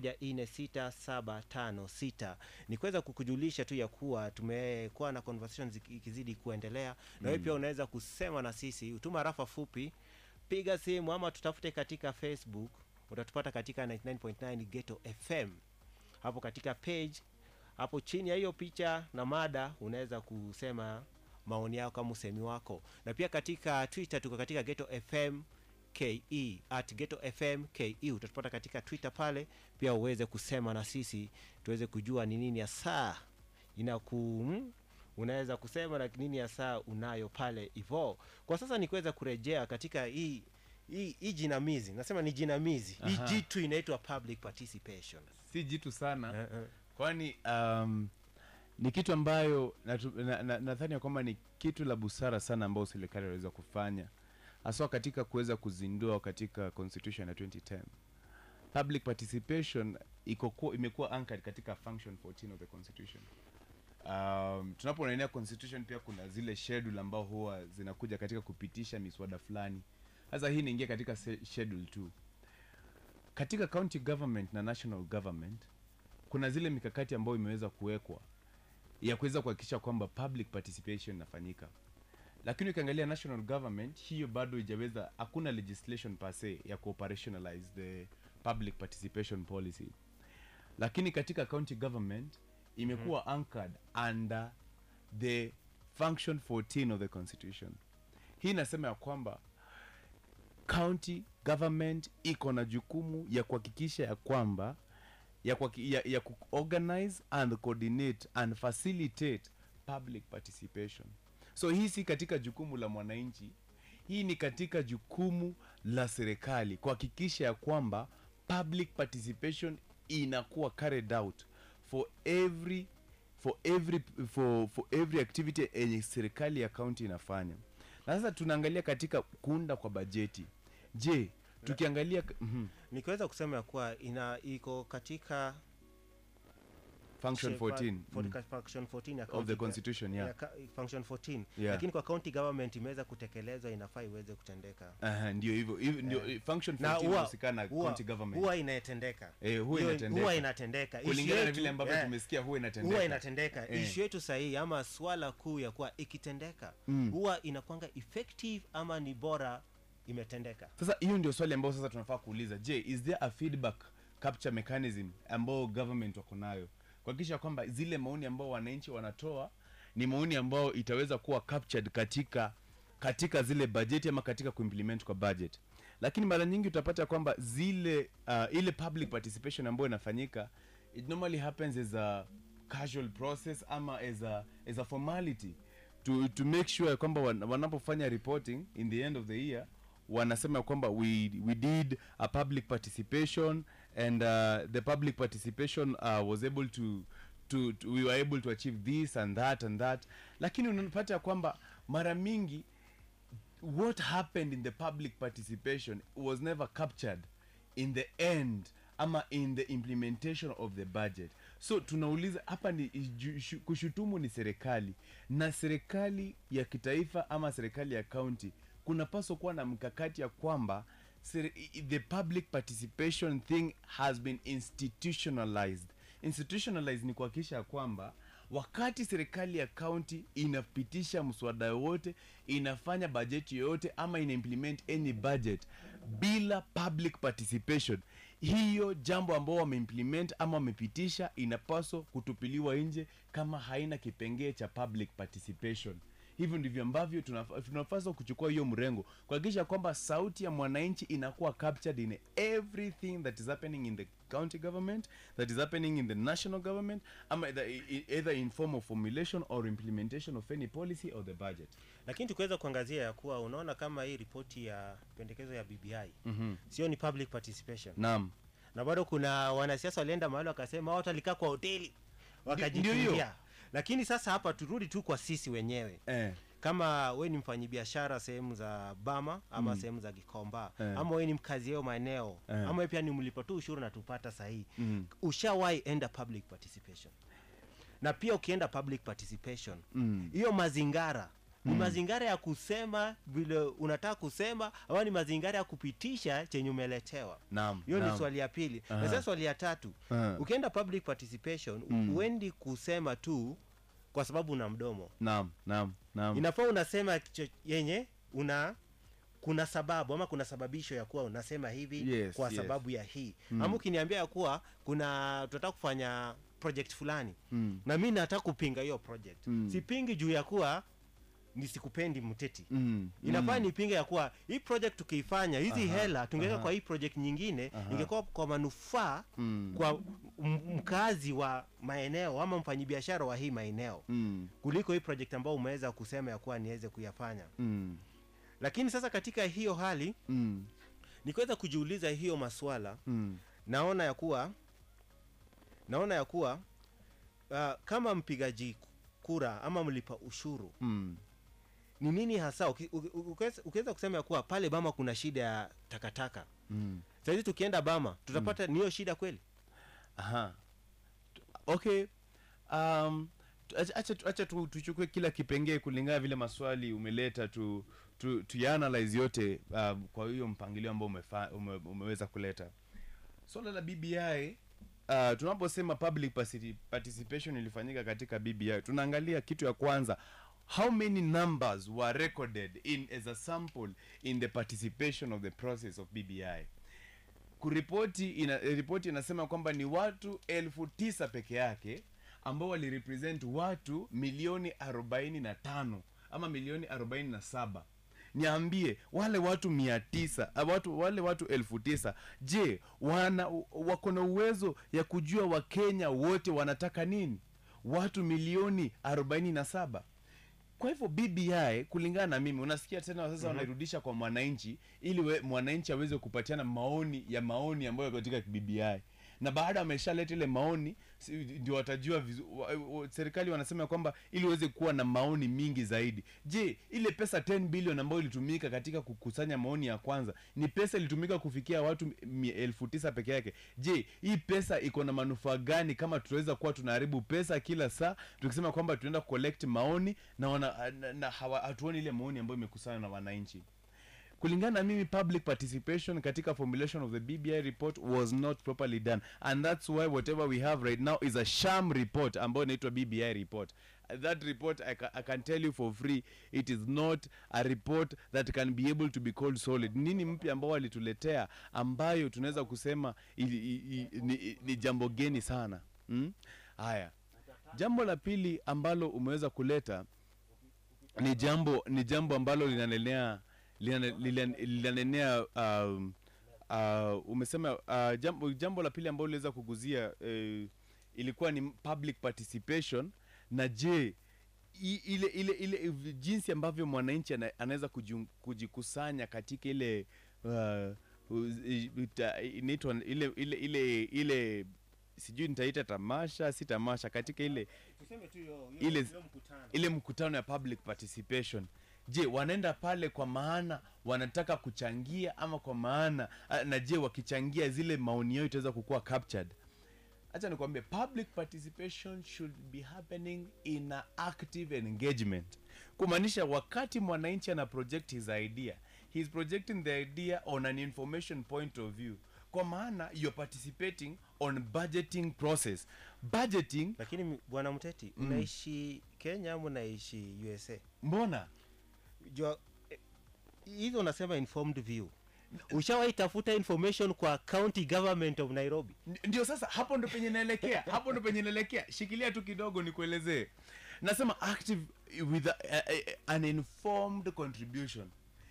146756 ni kuweza kukujulisha tu ya kuwa tumekuwa na conversation ziki- ikizidi kuendelea na wewe Mm. pia unaweza kusema na sisi utuma rafa fupi piga simu ama tutafute katika facebook utatupata katika 99.9 geto fm hapo katika page hapo chini ya hiyo picha na mada unaweza kusema maoni yako kama usemi wako na pia katika twitter tuko katika geto fm ke at geto fm ke utatupata katika twitter pale pia uweze kusema na sisi tuweze kujua ni nini ya saa inaku mm, unaweza kusema na nini ya saa unayo pale hivo kwa sasa ni kuweza kurejea katika hii hii hii jinamizi nasema ni jinamizi hii Aha. jitu inaitwa public participation si jitu sana kwani um, ni kitu ambayo natu- na- na- nadhani ya kwamba ni kitu la busara sana ambayo serikali inaweza kufanya haswa katika kuweza kuzindua katika constitution ya 2010 public participation iko kuwa- imekuwa anchored katika function 14 of the constitution um, tunapoonelea constitution pia kuna zile schedule ambao huwa zinakuja katika kupitisha miswada fulani sasa hii inaingia katika se- schedule 2 katika county government na national government kuna zile mikakati ambayo imeweza kuwekwa ya kuweza kuhakikisha kwamba public participation inafanyika lakini ukiangalia national government hiyo bado ijaweza hakuna legislation per se ya kuoperationalize the public participation policy lakini katika county government imekuwa anchored under the function 14 of the constitution hii inasema ya kwamba county government iko na jukumu ya kuhakikisha ya kwamba ya, kwa, ya, ya kuorganize and coordinate and facilitate public participation so hii si katika jukumu la mwananchi hii ni katika jukumu la serikali kuhakikisha ya kwamba public participation inakuwa carried out for every for every for, for every activity yenye serikali ya kaunti inafanya na sasa tunaangalia katika kuunda kwa bajeti je tukiangalia mm nikiweza kusema ya kuwa ina iko katika Function shape- 14, for- mm. function 14 ya Of county the ga- constitution, yeah. ya ka- function 14 Yeah. lakini kwa county government imeweza kutekelezwa inafaa iweze kutendeka Aha, ndio hivyo hivyo ndio Eh. function Na 14 huwa- inahusikana na huwa- county government huwa inatendeka eh, huwa Hiyo- inatendeka huwa inatendeka Issue kulingana na yetu- vile ambavyo eh, tumesikia huwa inatendeka huwa inatendeka Eh. ishu yetu sahihi ama swala kuu ya kuwa ikitendeka Mm. huwa inakwanga effective ama ni bora imetendeka sasa hiyo ndio swali ambayo sasa tunafaa kuuliza je is there a feedback capture mechanism ambao government wako nayo kuhakikisha kwamba zile maoni ambao wananchi wanatoa ni maoni ambayo itaweza kuwa captured katika katika zile bajeti ama katika kuimplement kwa budget lakini mara nyingi utapata kwamba zile uh, ile public participation ambayo inafanyika it normally happens as a casual process ama as a, as a formality to, to make sure kwamba wan- wanapofanya reporting in the end of the year wanasema kwamba we, we did a public participation and uh, the public participation uh, was able to, to, to we were able to achieve this and that and that lakini unapata kwamba mara mingi what happened in the public participation was never captured in the end ama in the implementation of the budget so tunauliza hapa ni ju- shu- kushutumu ni serikali na serikali ya kitaifa ama serikali ya kaunti kunapaswa kuwa na mkakati ya kwamba seri- i- i- the public participation thing has been institutionalized institutionalized ni kuhakikisha ya kwamba wakati serikali ya kaunti inapitisha mswada yoyote inafanya bajeti yoyote ama ina implement any budget bila public participation hiyo jambo ambao wameimplement ama wamepitisha inapaswa kutupiliwa nje kama haina kipengee cha public participation hivyo ndivyo ambavyo tunaf- tunapaswa kuchukua hiyo mrengo kuhakikisha kwamba sauti ya mwananchi inakuwa captured in everything that is happening in the county government that is happening in the national government ama either, i- either in form of formulation or implementation of any policy or the budget lakini tukiweza kuangazia ya kuwa unaona kama hii ripoti ya pendekezo ya bbi Mhm. sio ni public participation naam na bado kuna wanasiasa walienda mahali wakasema watu walikaa kwa hoteli ndio wakajitungia hiyo. lakini sasa hapa turudi tu kwa sisi wenyewe eh. kama we ni mfanyibiashara sehemu za bama ama Mm. sehemu za gikomba Eh. ama we ni mkazi yao maeneo Eh. ama we pia ni mlipa tu ushuru natupata sahii Mm. ushawahi enda public participation na pia ukienda public participation Mm. hiyo mazingara ni Mm. mazingara ya kusema vile unataka kusema ama ni mazingara ya kupitisha chenye umeletewa naam hiyo ni naam. swali ya pili Aha. na sasa swali ya tatu Aha. ukienda public participation Mm. uendi kusema tu kwa sababu una mdomo naam naam naam inafaa unasema cho- yenye una kuna sababu ama kuna sababisho ya kuwa unasema hivi Yes, kwa yes. sababu ya hii Mm. ama ukiniambia ya kuwa kuna tunataka kufanya project fulani Mm. na mi nataka kupinga hiyo project Mm. sipingi juu ya kuwa nisikupendi mteti Mm. inafaa Mm. nipinge ya kuwa hii project tukiifanya hizi Aha, hela tungeweka aha. kwa hii project nyingine Aha. ingekuwa kwa manufaa Mm. kwa m- mkazi wa maeneo ama mfanyibiashara wa hii maeneo Mm. kuliko hii project ambao umeweza kusema ya kuwa niweze kuyafanya Mm. lakini sasa katika hiyo hali Mm. nikiweza kujiuliza hiyo maswala Mm. naona ya kuwa naona ya kuwa uh, kama mpigaji kura ama mlipa ushuru Mm. ni nini hasa uki- uki- ukiweza ukiweza kusema ya kuwa pale bama kuna shida ya takataka Mm. sahizi tukienda bama tutapata mm. niyo shida kweli aha okay um, tu- acha- acha tu- acha tu- tuchukue kila kipengee kulingana vile maswali umeleta tu tu, tuyaanalyze yote uh, kwa hiyo mpangilio ambao umefa, ume, umeweza kuleta swala la bbi uh, tunaposema public particip- participation ilifanyika katika bbi tunaangalia kitu ya kwanza how many numbers were recorded in as a sample in the participation of the process of bbi kuripoti ina, ripoti inasema kwamba ni watu elfu tisa peke yake ambao walirepresent watu milioni 45 ama milioni 47 niambie wale watu mia tisa ah, watu, wale watu elfu tisa je wana wako na uwezo ya kujua wakenya wote wanataka nini watu milioni 47 kwa hivyo bbi kulingana na mimi unasikia tena sasa Mhm. wanairudisha kwa mwananchi ili we, mwananchi aweze kupatiana maoni ya maoni ambayo yako katika bbi na baada ameshaleta ile maoni si- ndio watajua vizu, wa, wa, serikali wanasema kwamba ili uweze kuwa na maoni mingi zaidi je ile pesa 10 bilion ambayo ilitumika katika kukusanya maoni ya kwanza ni pesa ilitumika kufikia watu mi- elfu tisa peke yake je hii pesa iko na manufaa gani kama tunaweza kuwa tunaharibu pesa kila saa tukisema kwamba tunaenda collect maoni na, wana, na, na hawa- hatuoni ile maoni ambayo imekusanywa na wananchi kulingana na mimi public participation katika formulation of the bbi report was not properly done and that's why whatever we have right now is a sham report ambayo inaitwa bbi report that report I, ca I can tell you for free it is not a report that can be able to be called solid nini mpya ambao walituletea ambayo tunaweza kusema ili, i, i, ni, ni jambo geni sana mm? haya jambo la pili ambalo umeweza kuleta ni jambo ni jambo ambalo linanenea linane- lilan- linanenea um, uh, umesema uh, jambo, jambo la pili ambalo liweza kuguzia uh, ilikuwa ni public participation na je i- ile ile ile v- jinsi ambavyo mwananchi ana- anaweza kujiun- kujikusanya katika ile uh, uz- i- ita- inaitwa ile ile ile ile sijui nitaita tamasha si tamasha katika ile Tuseme tu hiyo- hiyo- ile hiyo mkutano. ile mkutano ya public participation je wanaenda pale kwa maana wanataka kuchangia ama kwa maana ah, na je wakichangia zile maoni yao itaweza kukuwa captured hacha nikwambie public participation should be happening in a active engagement kumaanisha wakati mwananchi ana project his idea he is projecting the idea on an information point of view kwa maana you're participating on budgeting process budgeting lakini bwana mteti Mm. mnaishi kenya ama mnaishi usa mbona jua eh, hizo unasema informed view ushawahi tafuta information kwa county government of nairobi ndio sasa hapo ndo penye naelekea hapo ndo penye naelekea shikilia tu kidogo nikuelezee nasema active with a, a, a, an informed contribution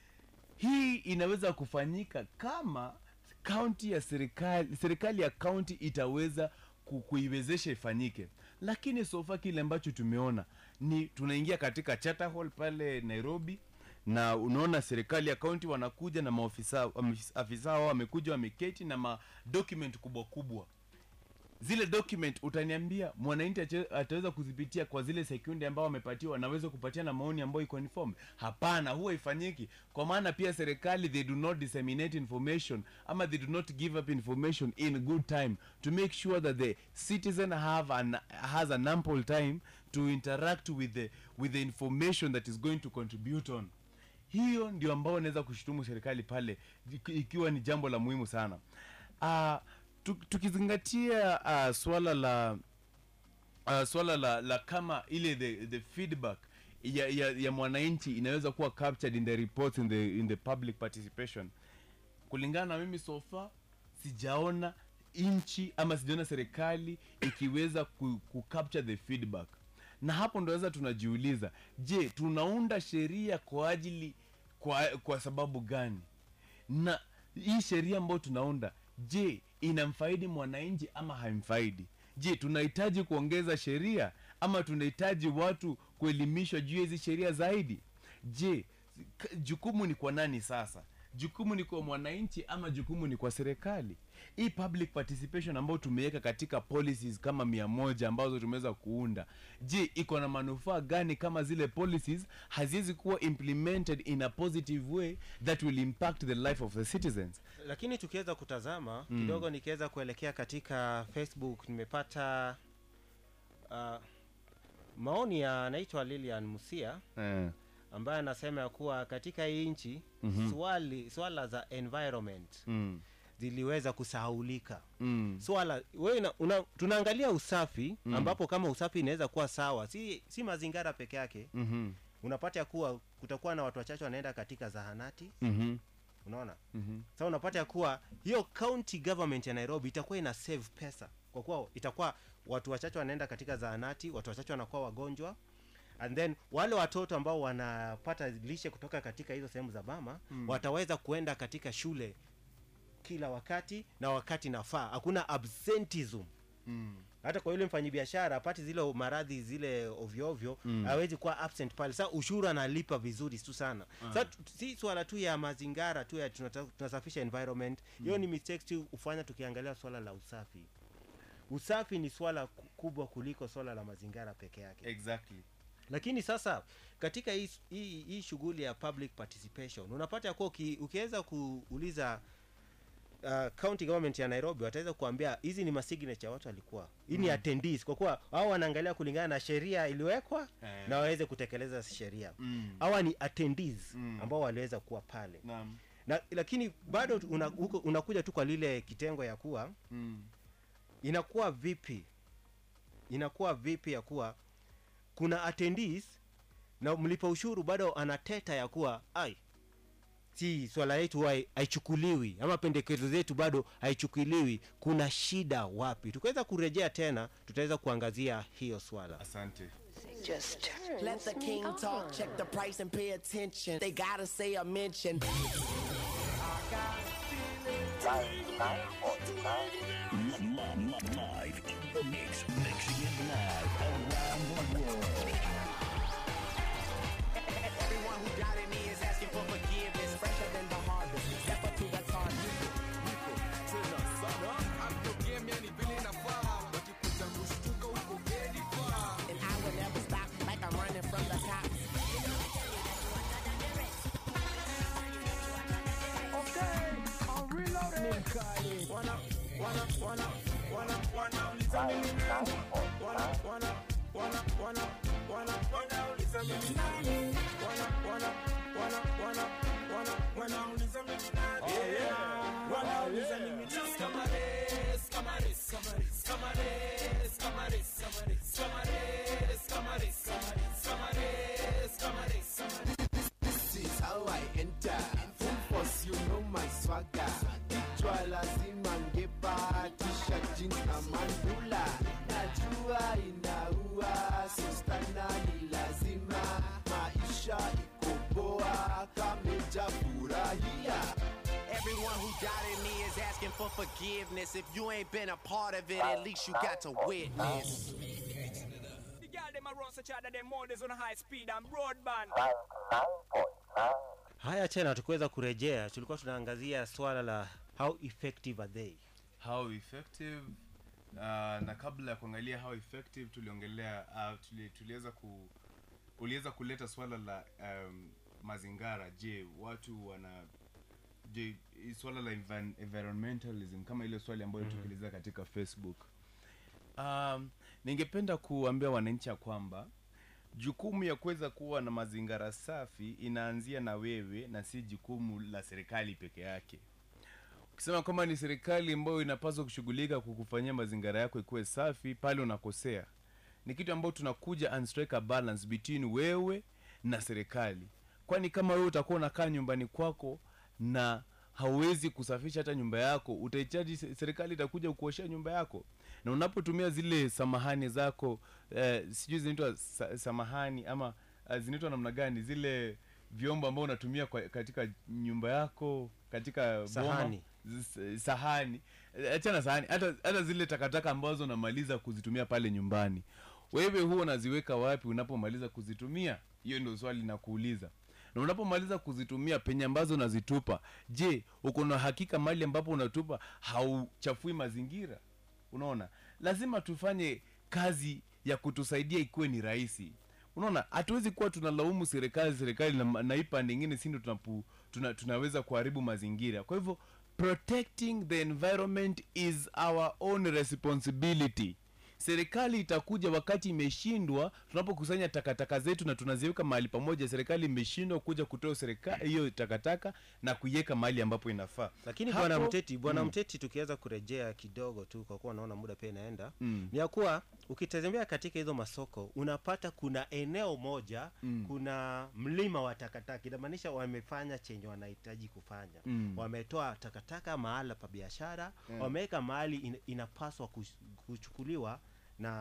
hii inaweza kufanyika kama kaunti ya serikali serikali ya kaunti itaweza ku- kuiwezesha ifanyike lakini sofa kile ambacho tumeona ni tunaingia katika charter hall pale nairobi na unaona serikali ya kaunti wanakuja na maofisa wamefis- afisa wao wamekuja wameketi na madocument kubwa kubwa zile document utaniambia mwananchi ache- ataweza kuzipitia kwa zile sekundi ambao wamepatiwa naweza kupatia na maoni ambayo iko informed hapana huwa ifanyiki kwa maana pia serikali they do not disseminate information ama they do not give up information in good time to make sure that the citizen have an, has an ample time to interact with the, with the information that is going to contribute on hiyo ndio ambao naweza kushutumu serikali pale iki- ikiwa ni jambo la muhimu sana uh, tukizingatia uh, swala la uh, swala la, la kama ile the, the feedback ya, ya, ya mwananchi inaweza kuwa captured in the reports in the, in the public participation kulingana na mimi sofa sijaona nchi ama sijaona serikali ikiweza ku, ku capture the feedback na hapo ndo sasa tunajiuliza je tunaunda sheria kwa ajili kwa, kwa sababu gani na hii sheria ambayo tunaunda je inamfaidi mwananchi ama haimfaidi je tunahitaji kuongeza sheria ama tunahitaji watu kuelimishwa juu ya hizi sheria zaidi je k- jukumu ni kwa nani sasa jukumu ni kwa mwananchi ama jukumu ni kwa serikali hii public participation ambayo tumeweka katika policies kama mia moja ambazo tumeweza kuunda je iko na manufaa gani kama zile policies haziwezi kuwa implemented in a positive way that will impact the life of the citizens lakini tukiweza kutazama Mm. kidogo nikiweza kuelekea katika facebook nimepata uh, maoni ya anaitwa lilian musia eh. ambaye anasema ya kuwa katika hii nchi Mhm. swali swala za environment mm. ziliweza kusahaulika Mm. swala wewe una- una, tunaangalia usafi Mm. ambapo kama usafi inaweza kuwa sawa si, si mazingira peke yake Mhm. unapata ya kuwa kutakuwa na watu wachache wanaenda katika zahanati Mhm. unaona Mhm. sasa unapata ya kuwa hiyo county government ya nairobi itakuwa ina save pesa kwa kuwa itakuwa watu wachache wanaenda katika zahanati watu wachache wanakuwa wagonjwa and then wale watoto ambao wanapata lishe kutoka katika hizo sehemu za bama Mm. wataweza kuenda katika shule kila wakati na wakati nafaa hakuna absentism Mm. hata kwa yule mfanyabiashara apati zile maradhi zile ovyo ovyo Mm. hawezi kuwa absent pale sasa ushuru analipa vizuri tu sana Ah. sasa tu- si swala tu ya mazingara tu ya tunata- tunasafisha environment hiyo ni mistakes tu hufanya tukiangalia swala la usafi usafi ni swala ku- kubwa kuliko swala la mazingara peke yake exactly lakini sasa katika hii, hii, hii shughuli ya public participation unapata ya kuwa uki, ukiweza kuuliza uh, county government ya nairobi wataweza kuambia hizi ni masignature watu walikuwa hii ni Mm. attendees kwa kuwa hao wanaangalia kulingana na sheria iliyowekwa Eh. na waweze kutekeleza sheria Mm. hawa ni attendees Mm. ambao waliweza kuwa pale Naam. na lakini bado tu- una, huko- unakuja tu kwa lile kitengo ya kuwa Mm. inakuwa vipi inakuwa vipi ya kuwa kuna attendees na mlipa ushuru bado anateta ya kuwa ai si swala yetu hai- haichukuliwi ama pendekezo zetu bado haichukuliwi kuna shida wapi tukiweza kurejea tena tutaweza kuangazia hiyo swala asante Just turn. Let the king talk, check the price and pay attention. They gotta say a mention. Live in the mix, mixing it live around the world. Everyone who doubted me is asking for forgiveness. Fresher than the harvest. Step up to the target. And I will never stop like I'm running from the cops. Okay, I'm reloading. Wanna, wanna, wanna, wanna, wanna, listen to me now. Wanna, wanna, wanna, wanna, wanna, wanna, listen to me now. Wanna, wanna, wanna, wanna, wanna, wanna, listen to me now. Yeah, wanna, listen to me now. Camares, camares, camares, camares, camares, camares, camares, camares, camares, camares, camares. This is how I enter. Full force, you know my swagger. Kichwa lazima ngepa, t-shirt, jeans na mandula. Najua inaua, sistana ni lazima. Maisha iko poa, kameja furahia. Everyone who doubted me is asking for forgiveness. If you ain't been a part of it, at least you got to witness. The girl them a run such other them models on high speed and broadband. haya tena tukiweza kurejea tulikuwa tunaangazia swala la how effective are they how effective uh, na kabla ya kuangalia how effective tuliongelea uh, tuli, tuliweza ku uliweza kuleta swala la um, mazingara je watu wana je hii swala la envi- environmentalism kama ile swali ambayo mm tukiuliza katika facebook um, ningependa kuambia wananchi ya kwamba jukumu ya kuweza kuwa na mazingara safi inaanzia na wewe na si jukumu la serikali peke yake ukisema kwamba ni serikali ambayo inapaswa kushughulika kukufanyia mazingara yako ikuwe safi pale unakosea ni kitu ambayo tunakuja and strike a balance between wewe na serikali kwani kama wewe utakuwa unakaa nyumbani kwako na hauwezi kusafisha hata nyumba yako utahitaji se- serikali itakuja kuoshea nyumba yako na unapotumia zile samahani zako eh, sijui zinaitwa sa, samahani ama uh, zinaitwa namna gani zile vyombo ambao unatumia kwa, katika nyumba yako katika boma, Sahani. z- sahani Eh, achana sahani hata, hata zile takataka ambazo unamaliza kuzitumia pale nyumbani wewe huwa unaziweka wapi unapomaliza kuzitumia hiyo ndio swali na kuuliza na unapomaliza kuzitumia penye ambazo unazitupa je uko na hakika mali ambapo unatupa hauchafui mazingira unaona lazima tufanye kazi ya kutusaidia ikuwe ni rahisi unaona hatuwezi kuwa tunalaumu serikali serikali na, na hii pande ingine sindo tunapu, tuna, tunaweza kuharibu mazingira kwa hivyo protecting the environment is our own responsibility serikali itakuja wakati imeshindwa tunapokusanya takataka zetu na tunaziweka mahali pamoja serikali imeshindwa kuja kutoa serikali hiyo takataka na kuiweka mahali ambapo inafaa lakini Hapo- bwana mteti bwana Mm. mteti tukiweza kurejea kidogo tu kwa kuwa naona muda pia inaenda Mm. ni ya kuwa ukitembea katika hizo masoko unapata kuna eneo moja Mm. kuna mlima wa takataka inamaanisha wamefanya chenye wanahitaji kufanya Mm. wametoa takataka mahala pa biashara Mm. wameweka mahali in, inapaswa kush- kuchukuliwa na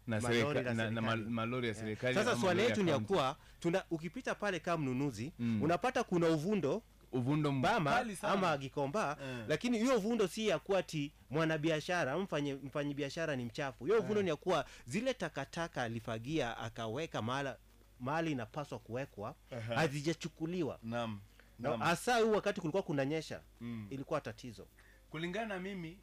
Na malori serika- la na- na serikali. mal- malori ya Eh. serikali sasa ama swali malori ya yetu ni ya county. kuwa tuna ukipita pale kama mnunuzi Mm. unapata kuna uvundo uvundo bama mkali sana. ama gikomba Eh. lakini hiyo uvundo si ya kuwa ti mwanabiashara ama mfanye mfanyi biashara ni mchafu hiyo uvundo Eh. ni ya kuwa zile takataka alifagia akaweka mahala mahali inapaswa kuwekwa Aha. hazijachukuliwa Naam. na Naam. hasa huu wakati kulikuwa kunanyesha Mm. ilikuwa tatizo kulingana na mimi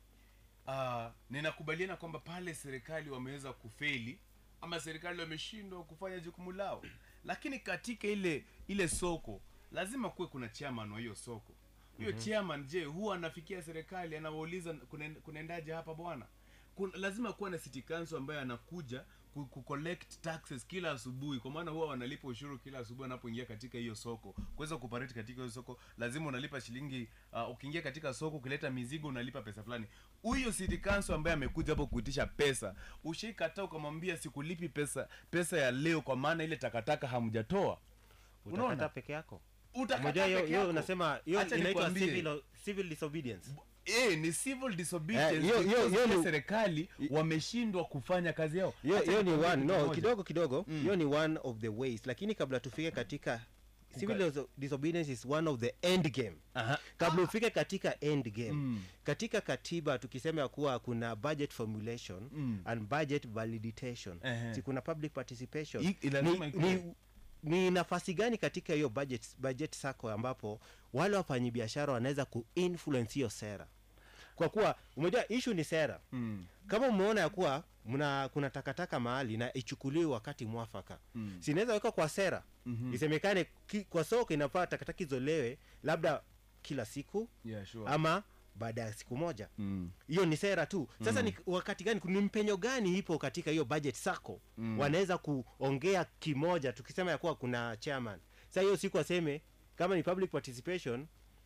uh, ninakubaliana kwamba pale serikali wameweza kufeli ama serikali wameshindwa kufanya jukumu lao lakini katika ile ile soko lazima kuwe kuna chairman wa hiyo soko huyo Mhm. chairman je huwa anafikia serikali anawauliza "Kunaen- kunaendaje hapa bwana Kun, lazima kuwa na city council ambaye anakuja ku, ku collect taxes kila asubuhi kwa maana huwa wanalipa ushuru kila asubuhi wanapoingia katika hiyo soko kuweza kuparate katika hiyo soko lazima unalipa shilingi uh, ukiingia katika soko ukileta mizigo unalipa pesa fulani huyo city council ambaye amekuja hapo kuitisha pesa ushaikataa ukamwambia sikulipi pesa pesa ya leo kwa maana ile takataka hamjatoa utakata peke yako Utakataa Unajua hiyo- peke hiyo yako. unasema hiyo Acha inaitwa nikwambie. civil, civil disobedience Eh, ni civil disobedience Eh, hiyo- hiyo- because hiyo pia ni- serikali wameshindwa kufanya kazi yao hiyo Acha hiyo ni nikwambie one kitu no moja. kidogo kidogo hiyo ni one of the ways lakini kabla tufike katika civil Uka- diso- disobedience is one of the end game kabla ufike katika end game katika katiba tukisema ya kuwa kuna budget formulation Mm. and budget validation Ehe. si kuna public participation I- ni, lazima ikuwe. ni, ni nafasi gani katika hiyo budget, budget sako ambapo wale wafanyabiashara wanaweza kuinfluence hiyo sera kwa kuwa umejua issue ni sera Mm. kama umeona ya kuwa mna kuna takataka mahali na ichukuliwe wakati mwafaka Mm. sinaweza weka kwa sera Mhm. isemekane ki, kwa soko inafaa takataka izolewe labda kila siku Yeah, sure. ama baada ya siku moja Mm. hiyo ni sera tu sasa Mm. ni wakati gani ni mpenyo gani ipo katika hiyo budget sako Mm. wanaweza kuongea kimoja tukisema ya kuwa kuna chairman sasa hiyo siku aseme kama ni public participation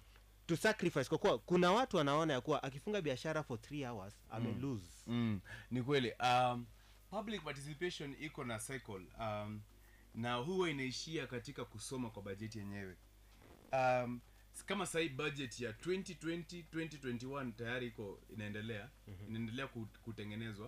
to sacrifice kwa kuwa kuna watu wanaona ya kuwa akifunga biashara for 3 hours ame Mm. lose mm. ni kweli um, public participation iko na cycle um, na huwa inaishia katika kusoma kwa bajeti yenyewe um, s- kama sahii budget ya 2020 2021 tayari iko inaendelea mm-hmm. inaendelea kut- kutengenezwa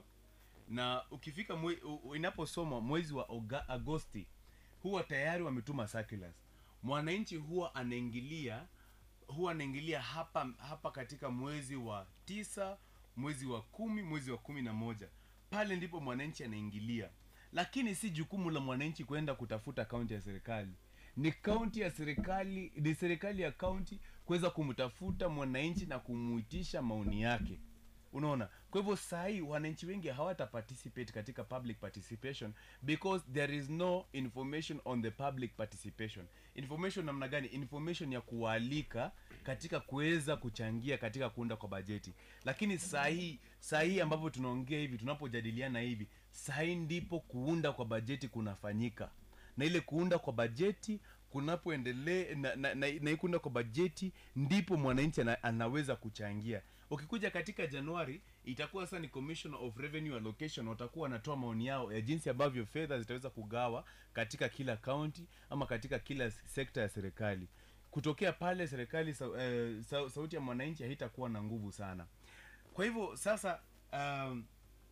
na ukifika mwe, u- u- inaposomwa mwezi wa Oga, agosti huwa tayari wametuma circulars mwananchi huwa anaingilia huwa anaingilia hapa hapa katika mwezi wa tisa mwezi wa kumi mwezi wa kumi na moja pale ndipo mwananchi anaingilia lakini si jukumu la mwananchi kwenda kutafuta kaunti ya serikali ni kaunti ya serikali ni serikali ya kaunti kuweza kumtafuta mwananchi na kumuitisha maoni yake unaona kwa hivyo sahii wananchi wengi hawata participate katika public participation because there is no information on the public participation information namna gani information ya kuwaalika katika kuweza kuchangia katika kuunda kwa bajeti lakini sahii sahii ambapo tunaongea hivi tunapojadiliana hivi sahii ndipo kuunda kwa bajeti kunafanyika na ile kuunda kwa bajeti kunapoendelea na, na, na, na hii kuunda kwa bajeti ndipo mwananchi ana, anaweza kuchangia ukikuja katika januari itakuwa sasa ni commissioner of revenue allocation watakuwa wanatoa maoni yao ya jinsi ambavyo fedha zitaweza kugawa katika kila kaunti ama katika kila sekta ya serikali kutokea pale serikali sa, eh, sa, sauti ya mwananchi haitakuwa na nguvu sana kwa hivyo sasa um,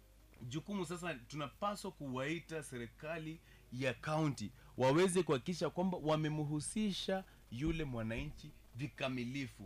jukumu sasa tunapaswa kuwaita serikali ya kaunti waweze kuhakikisha kwamba wamemhusisha yule mwananchi vikamilifu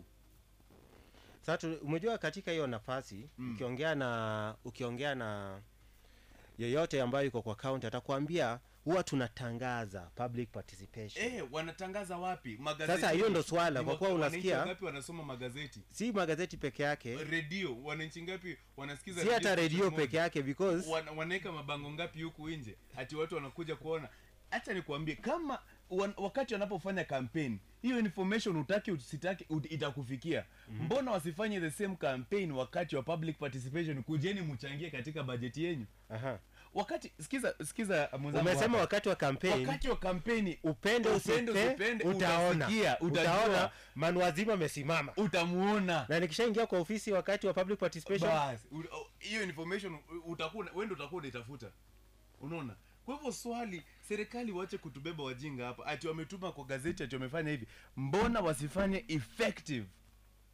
sasa tu- umejua katika hiyo nafasi mm. ukiongea na ukiongea na yeyote ambayo yuko kwa kaunti atakwambia huwa tunatangaza public participation eh, wanatangaza wapi magazeti Sasa hiyo ndo swala, Ni kwa kuwa wa- wananchi unasikia- wangapi wanasoma magazeti si magazeti peke yake redio wananchi ngapi wanasikiza si hata redio station peke moja? yake because Wana- wanaweka mabango ngapi huku nje ati watu wanakuja kuona hacha nikuambie kama wan, wakati wanapofanya campaign hiyo information utaki usitaki ut, itakufikia mm-hmm. mbona wasifanye the same campaign wakati wa public participation kujeni mchangie katika bajeti yenyu Aha. wakati sikiza sikiza mwenzangu umesema hapa. wakati wa kampeni wakati wa kampeni upende upende usipende usipende, utaona utasikia, utajua. utaona manuazima amesimama utamuona na nikishaingia kwa ofisi wakati wa public participation Bas, u- u- hiyo information u- utakuwa wewe ndio utakuwa unaitafuta unaona kwa hivyo swali serikali waache kutubeba wajinga hapa ati wametuma kwa gazeti ati wamefanya hivi mbona wasifanye effective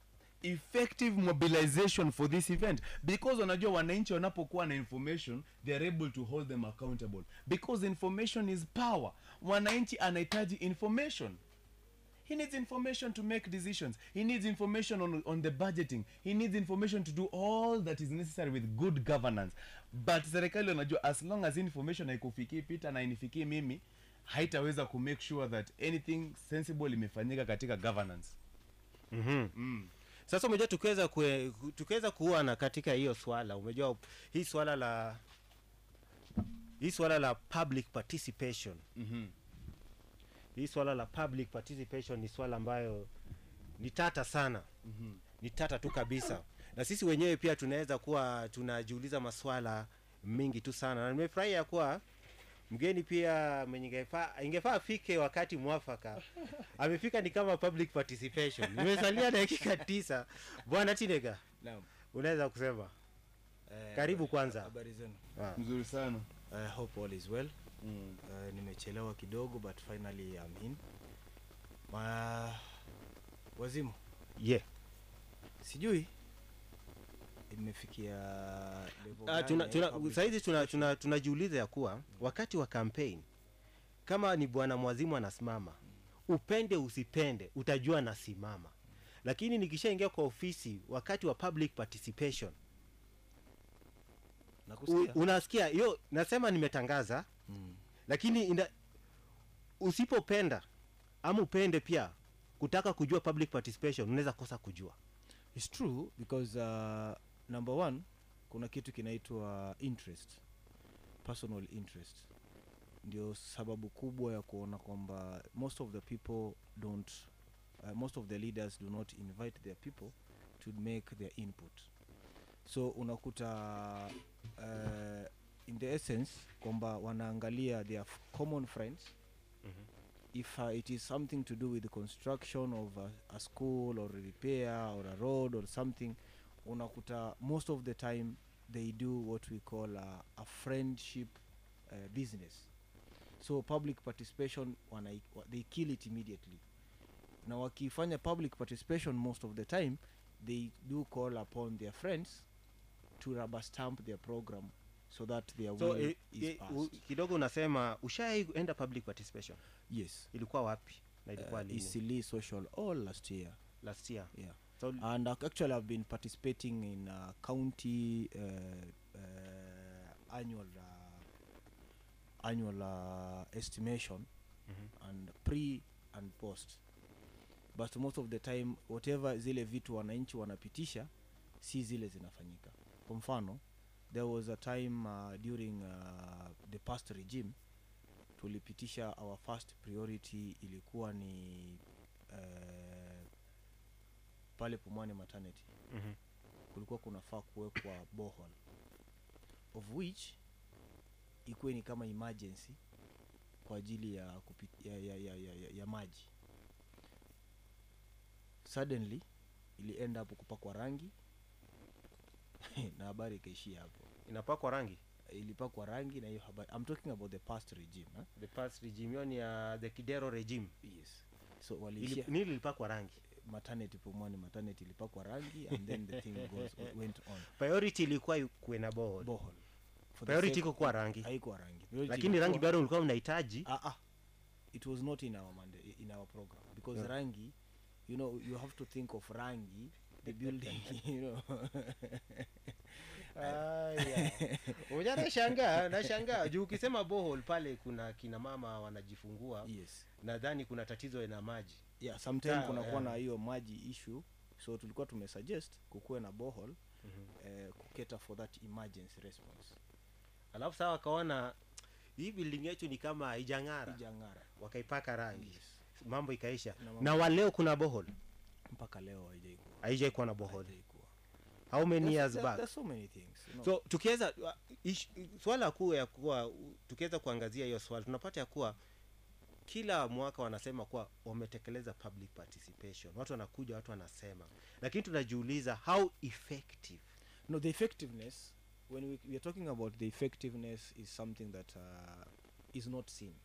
effective mobilization for this event because wanajua wananchi wanapokuwa na information they are able to hold them accountable because information is power mwananchi anahitaji information he needs information to make decisions he needs information on, on the budgeting he needs information to do all that is necessary with good governance but serikali wanajua as long as information haikufikii pita na inifikii mimi haitaweza ku make sure that anything sensible imefanyika katika governance mm-hmm. mm. sasa umejua tukiweza kue- ku- tukiweza kuona katika hiyo swala umejua hii swala la hii swala la public participation mm-hmm. hii swala la public participation ni swala ambayo ni tata sana mm-hmm. ni tata tu kabisa na sisi wenyewe pia tunaweza kuwa tunajiuliza maswala mingi tu sana na nimefurahia kuwa mgeni pia mwenye ingefaa ingefaa afike wakati mwafaka amefika ni kama public participation nimesalia dakika tisa bwana tinega Naam. unaweza kusema Eh, karibu kwanza habari zenu Ah. mzuri sana I hope all is well mm. uh, nimechelewa kidogo but finally I'm in Ma... wazimu yeah. sijui imefikia level Ah, gani tuna, ya tuna, public saizi tuna, tuna, tunajiuliza ya kuwa wakati wa campaign kama ni bwana mwazimu anasimama upende usipende utajua nasimama lakini nikishaingia kwa ofisi wakati wa public participation u, Nakusikia. unasikia hiyo nasema nimetangaza Mm. lakini ina, usipopenda ama upende pia kutaka kujua public participation unaweza kosa kujua It's true because uh, number one kuna kitu kinaitwa interest personal interest ndio sababu kubwa ya kuona kwamba most of the people don't uh, most of the leaders do not invite their people to make their input so unakuta uh, in the essence kwamba wanaangalia their f- common friends if uh, it is something to do with the construction of a, a school or a repair or a road or something unakuta most of the time they do what we call a, a friendship uh, business so public participation wana, wa- they kill it immediately na wakifanya public participation most of the time they do call upon their friends to rubber stamp their program so that their so will eh, is eh, passed. u- kidogo unasema ushaienda public participation yes ilikuwa wapi na ilikuwa uh, lini Eastleigh social all last year last year yeah so and ac- actually i've been participating in uh, county uh, uh, annual uh, annual uh, estimation Mhm. and pre and post but most of the time whatever zile vitu wananchi wanapitisha si zile zinafanyika kwa mfano there was a time uh, during uh, the past regime tulipitisha our first priority ilikuwa ni uh, pale pumwani maternity Mhm. kulikuwa kunafaa kuwekwa bohol of which ikuwe ni kama emergency kwa ajili ya, kupi- ya, ya, ya, ya, ya, ya maji suddenly ili end up kupakwa rangi na habari ikaishia hapo inapakwa rangi ilipakwa rangi na hiyo habari I'm talking about the past regime eh? the past regime hiyo ni ya the kidero regime yes so Ili- waliishia nini ilipakwa rangi maternity pumwani maternity ilipakwa rangi and then the thing goes, went on priority ilikuwa kuwe na bohol bohol For the priority sake iko of- kuwa rangi haikuwa rangi Priority lakini ilikuwa- rangi bado ulikuwa mnahitaji ah, ah. it was not in our manda- in our program because Yeah. rangi you know you have to think of rangi the building you know uja nashangaa nashangaa juu ukisema bohol pale kuna kina mama wanajifungua yes nadhani kuna tatizo na maji yeah sometime Ta- kunakuwa yeah. na hiyo maji issue so tulikuwa tumesuggest kukuwe na bohol Mhm. eh, kuketa for that emergency response alafu saa wakaona hii building yetu ni kama haijang'ara ijang'ara wakaipaka rangi Yes. mambo ikaisha Na mambo- na waleo kuna bohol mpaka leo haijaikuwa haijai kuwa na bohol haijaikuwa how many There's- years there- back there's so many things you know. so tukiweza uh, ish- swala kuu ya kuwa u- tukiweza kuangazia hiyo swala tunapata ya kuwa kila mwaka wanasema kuwa wametekeleza public participation watu wanakuja watu wanasema lakini tunajiuliza how effective no the effectiveness when we, we are talking about the effectiveness is something that uh, is not seen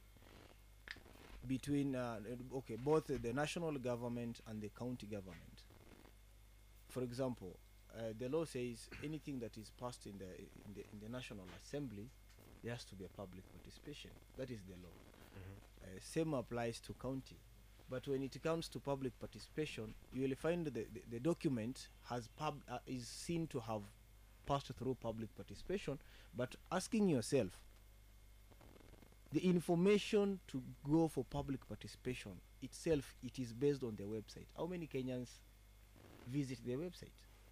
between uh, okay both the national government and the county government for example, uh, the law says anything that is passed in the in the in the National Assembly, there has to be a public participation. That is the law. Uh, same applies to county. But when it comes to public participation, you will find the, the, the document has pub, uh, is seen to have passed through public participation. But asking yourself, the information to go for public participation itself, it is based on their website. How many Kenyans visit their website?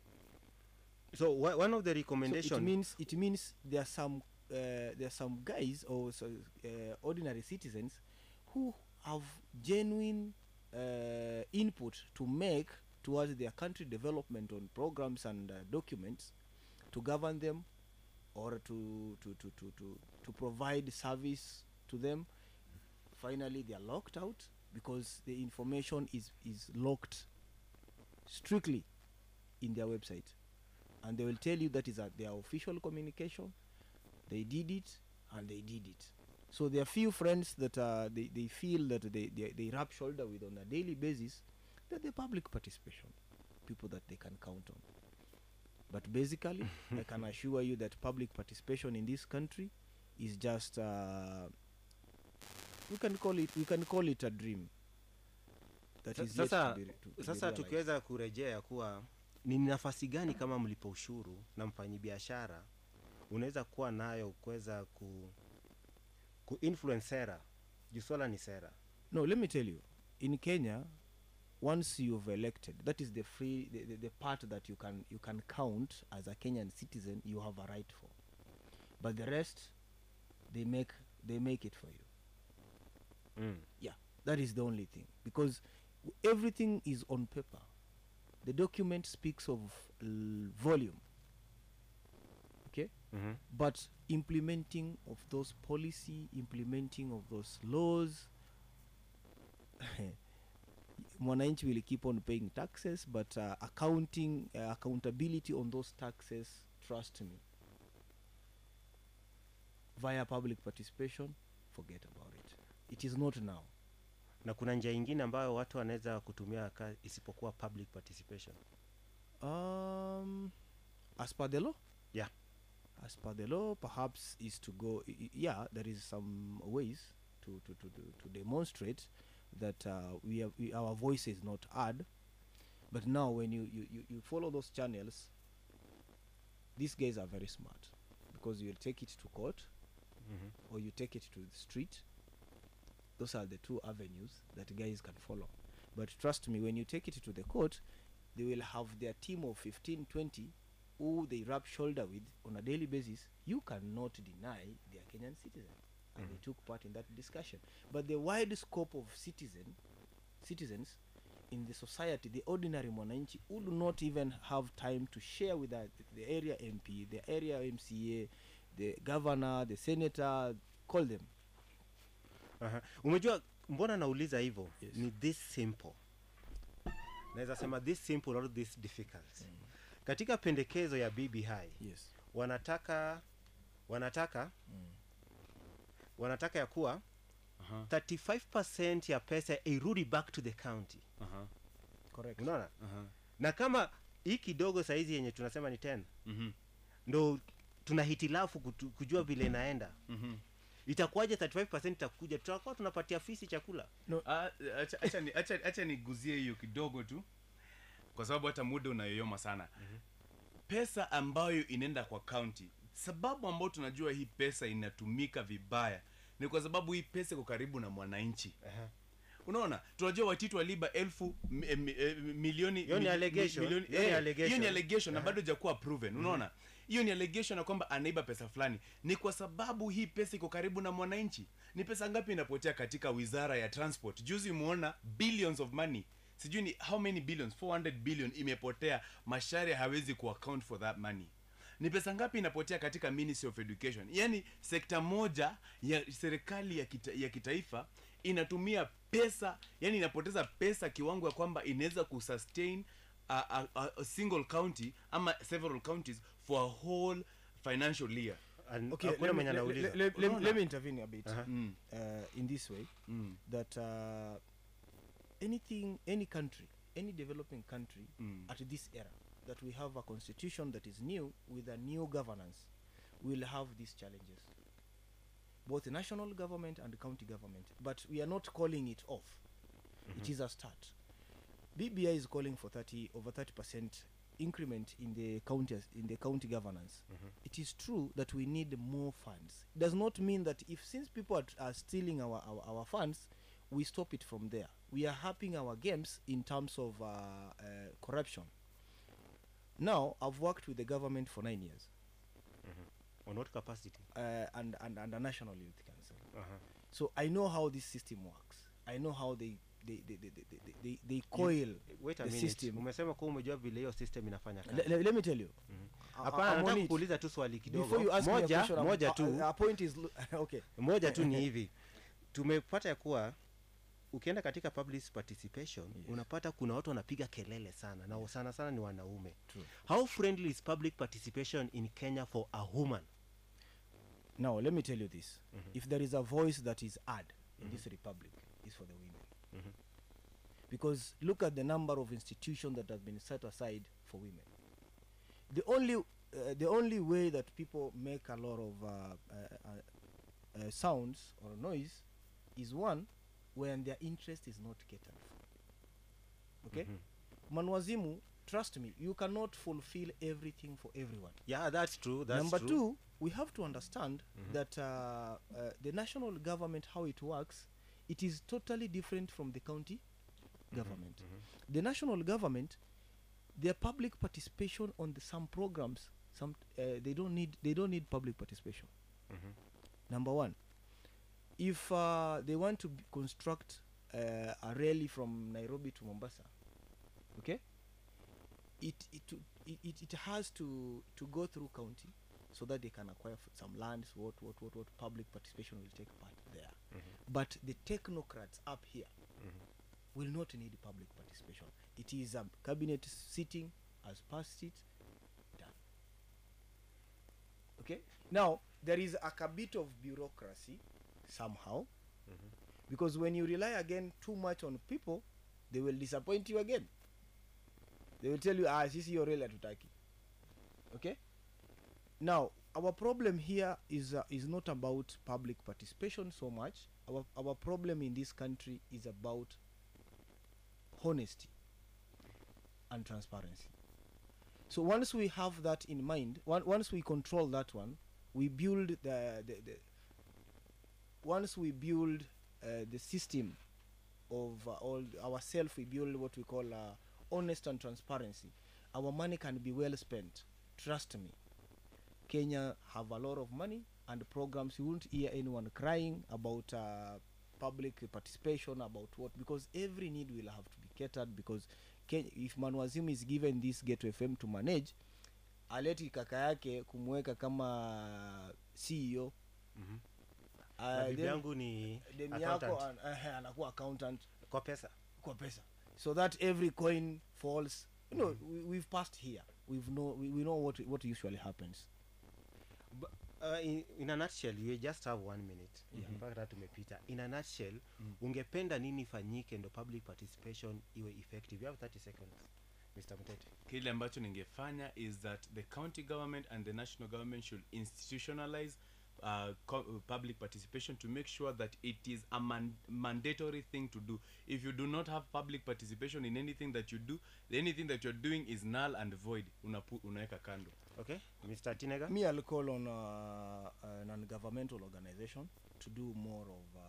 So wha- one of the So recommendation it means it means there are some uh, there are some guys or so, uh, ordinary citizens who have genuine uh, input to make towards their country development on programs and uh, documents to govern them or to to, to, to, to to provide service to them finally they are locked out because the information is is locked strictly in their website and they will tell you that is a, their official communication they did it and they did it so there are few friends that uh, they, they feel that they, they, they rub shoulder with on a daily basis that the public participation people that they can count on but basically i can assure you that public participation in this country is just uh, we can call it we can call it a dream that Sa- is yet sasa, to be, re- to, to be sasa realized. tukiweza kurejea kuwa ni nafasi gani kama mlipa ushuru na mfanyibiashara unaweza kuwa nayo kuweza ku, ku influence sera juu swala ni sera No, let me tell you. In Kenya, once you've elected, that is the free the, the, the part that you can you can count as a Kenyan citizen you have a right for. But the rest they make they make it for you. Mm. Yeah. That is the only thing. Because w- everything is on paper. The document speaks of l- volume. Okay? Mhm. But implementing of those policy, implementing of those laws, mwananchi will keep on paying taxes but uh, accounting uh, accountability on those taxes trust me via public participation forget about it it is not now na kuna njia ingine ambayo watu wanaweza kutumia ka, isipokuwa public participation um as per the law yeah as per the law perhaps is to go i- i- yeah there is some ways to to to, to, to demonstrate that uh, we have we, our voice is not heard but now when you, you, you, you follow those channels these guys are very smart because you'll take it to court Mhm. or you take it to the street those are the two avenues that guys can follow but trust me when you take it to the court they will have their team of 15 20 who they rub shoulder with on a daily basis you cannot deny they are kenyan citizen and they took part in that discussion but the wide scope of citizen citizens in the society the ordinary mwananchi who do not even have time to share with the, the area mp the area mca the governor the senator call them Aha. umejua mbona nauliza hivyo ni this simple naweza sema this simple or this difficult katika pendekezo ya bbi yes. wanataka wanataka wanataka ya kuwa 35 ya pesa irudi back to the county correct unaona na kama hii kidogo saizi yenye tunasema ni 10 Mhm. ndo tuna hitilafu kutu- kujua vile inaenda itakuwaje 35 itakuja tutakuwa tunapatia fisi chakula Ah, acha- acha ni- acha- acha niguzie hiyo kidogo tu kwa sababu hata muda unayoyoma sana pesa ambayo inaenda kwa kaunti sababu ambayo tunajua hii pesa inatumika vibaya ni kwa sababu hii pesa iko karibu na mwananchi unaona tunajua watitu waliba elfu mi- eh, mi- eh, milioni Hiyo ni mi- mi- allegation. milioni- Hiyo ni eh, allegation. hiyo ni allegation na Aha. bado jakuwa proven unaona hiyo ni allegation na kwamba anaiba pesa fulani ni kwa sababu hii pesa iko karibu na mwananchi ni pesa ngapi inapotea katika wizara ya transport juzi umeona billions of money sijui ni how many billions 400 billion imepotea mashari hawezi kuaccount for that money ni pesa ngapi inapotea katika ministry of education yaani sekta moja ya serikali ya, kita, ya kitaifa inatumia pesa yani inapoteza pesa kiwango ya kwamba inaweza kusustain a, a, a, a single county ama several counties for a whole financial year okay let me, let, let, let, let, let me intervene a bit Mm. uh, in this way that uh, anything any country any developing country at this era that we have a constitution that is new with a new governance we'll have these challenges both the national government and the county government but we are not calling it off it Mhm. is a start bbi is calling for 30 over 30 percent increment in the county in the county governance it is true that we need more funds it does not mean that if since people are, t- are stealing our, our, our funds we stop it from there we are upping our games in terms of uh, uh, corruption now i've worked with the government for nine years on what capacity uh, and, and and a national youth council Uh-huh. so i know how this system works i know how they they they they, they, they, they, they coil wait a the minute system umesema kuwa umejua vile hiyo system inafanya kazi Le- le- let me tell you I- hapana I'm on nataka it. kuuliza tu swali kidogo Before you ask me a moja question, I'm- moja uh, tu uh, our point is lo- okay. moja tu ni hivi tumepata ya kuwa ukienda katika public participation unapata kuna watu wanapiga kelele sana na sana sana ni wanaume how friendly is public participation in kenya for a woman now let me tell you this if there is a voice that is heard in this republic is for the women because look at the number of institutions that have been set aside for women the only uh, the only way that people make a lot of uh, uh, uh, uh, sounds or noise is one when their interest is not catered for okay Mhm. manwazimu trust me you cannot fulfill everything for everyone yeah that's true that's number true. two we have to understand Mhm. that uh, uh, the national government how it works it is totally different from the county government the national government their public participation on the, some programs some uh, they don't need they don't need public participation Mhm. number one if uh, they want to b- construct uh, a rally from nairobi to mombasa okay it it, to- it it it has to to go through county so that they can acquire f- some lands what what what what public participation will take part there but the technocrats up here will not need public participation it is a cabinet sitting has passed it done okay now there is a, a bit of bureaucracy somehow because when you rely again too much on people they will disappoint you again they will tell you ah sisi hiyo reli hatutaki okay now our problem here is uh, is not about public participation so much our our problem in this country is about honesty and transparency so once we have that in mind one, once we control that one we build the, the, the once we build uh, the system of uh, all ourselves we build what we call uh, honest and transparency our money can be well spent trust me kenya have a lot of money and programs you won't hear anyone crying about uh, public participation about what because every need will have to be catered because Kenya, if manwazimu is given this gate fm to manage aleti kaka yake kumweka kama ceo Mhm. Uh, Na bibi then yangu ni demu yako accountant. an- eh, anakuwa accountant kwa pesa kwa pesa so that every coin falls you know we, we've passed here we've know we, we know what what usually happens uh, in, in a nutshell you just have one minute Mhm. mpaka hata tumepita in a nutshell ungependa nini ifanyike ndo public participation iwe effective you have 30 seconds mr mtete kile ambacho ningefanya is that the county government and the national government should institutionalize uh, co- uh, public participation to make sure that it is a man- mandatory thing to do if you do not have public participation in anything that you do anything that you're doing is null and void Unapu, unaweka kando okay mr tinega me i'll call on uh, a non-governmental organization to do more of uh,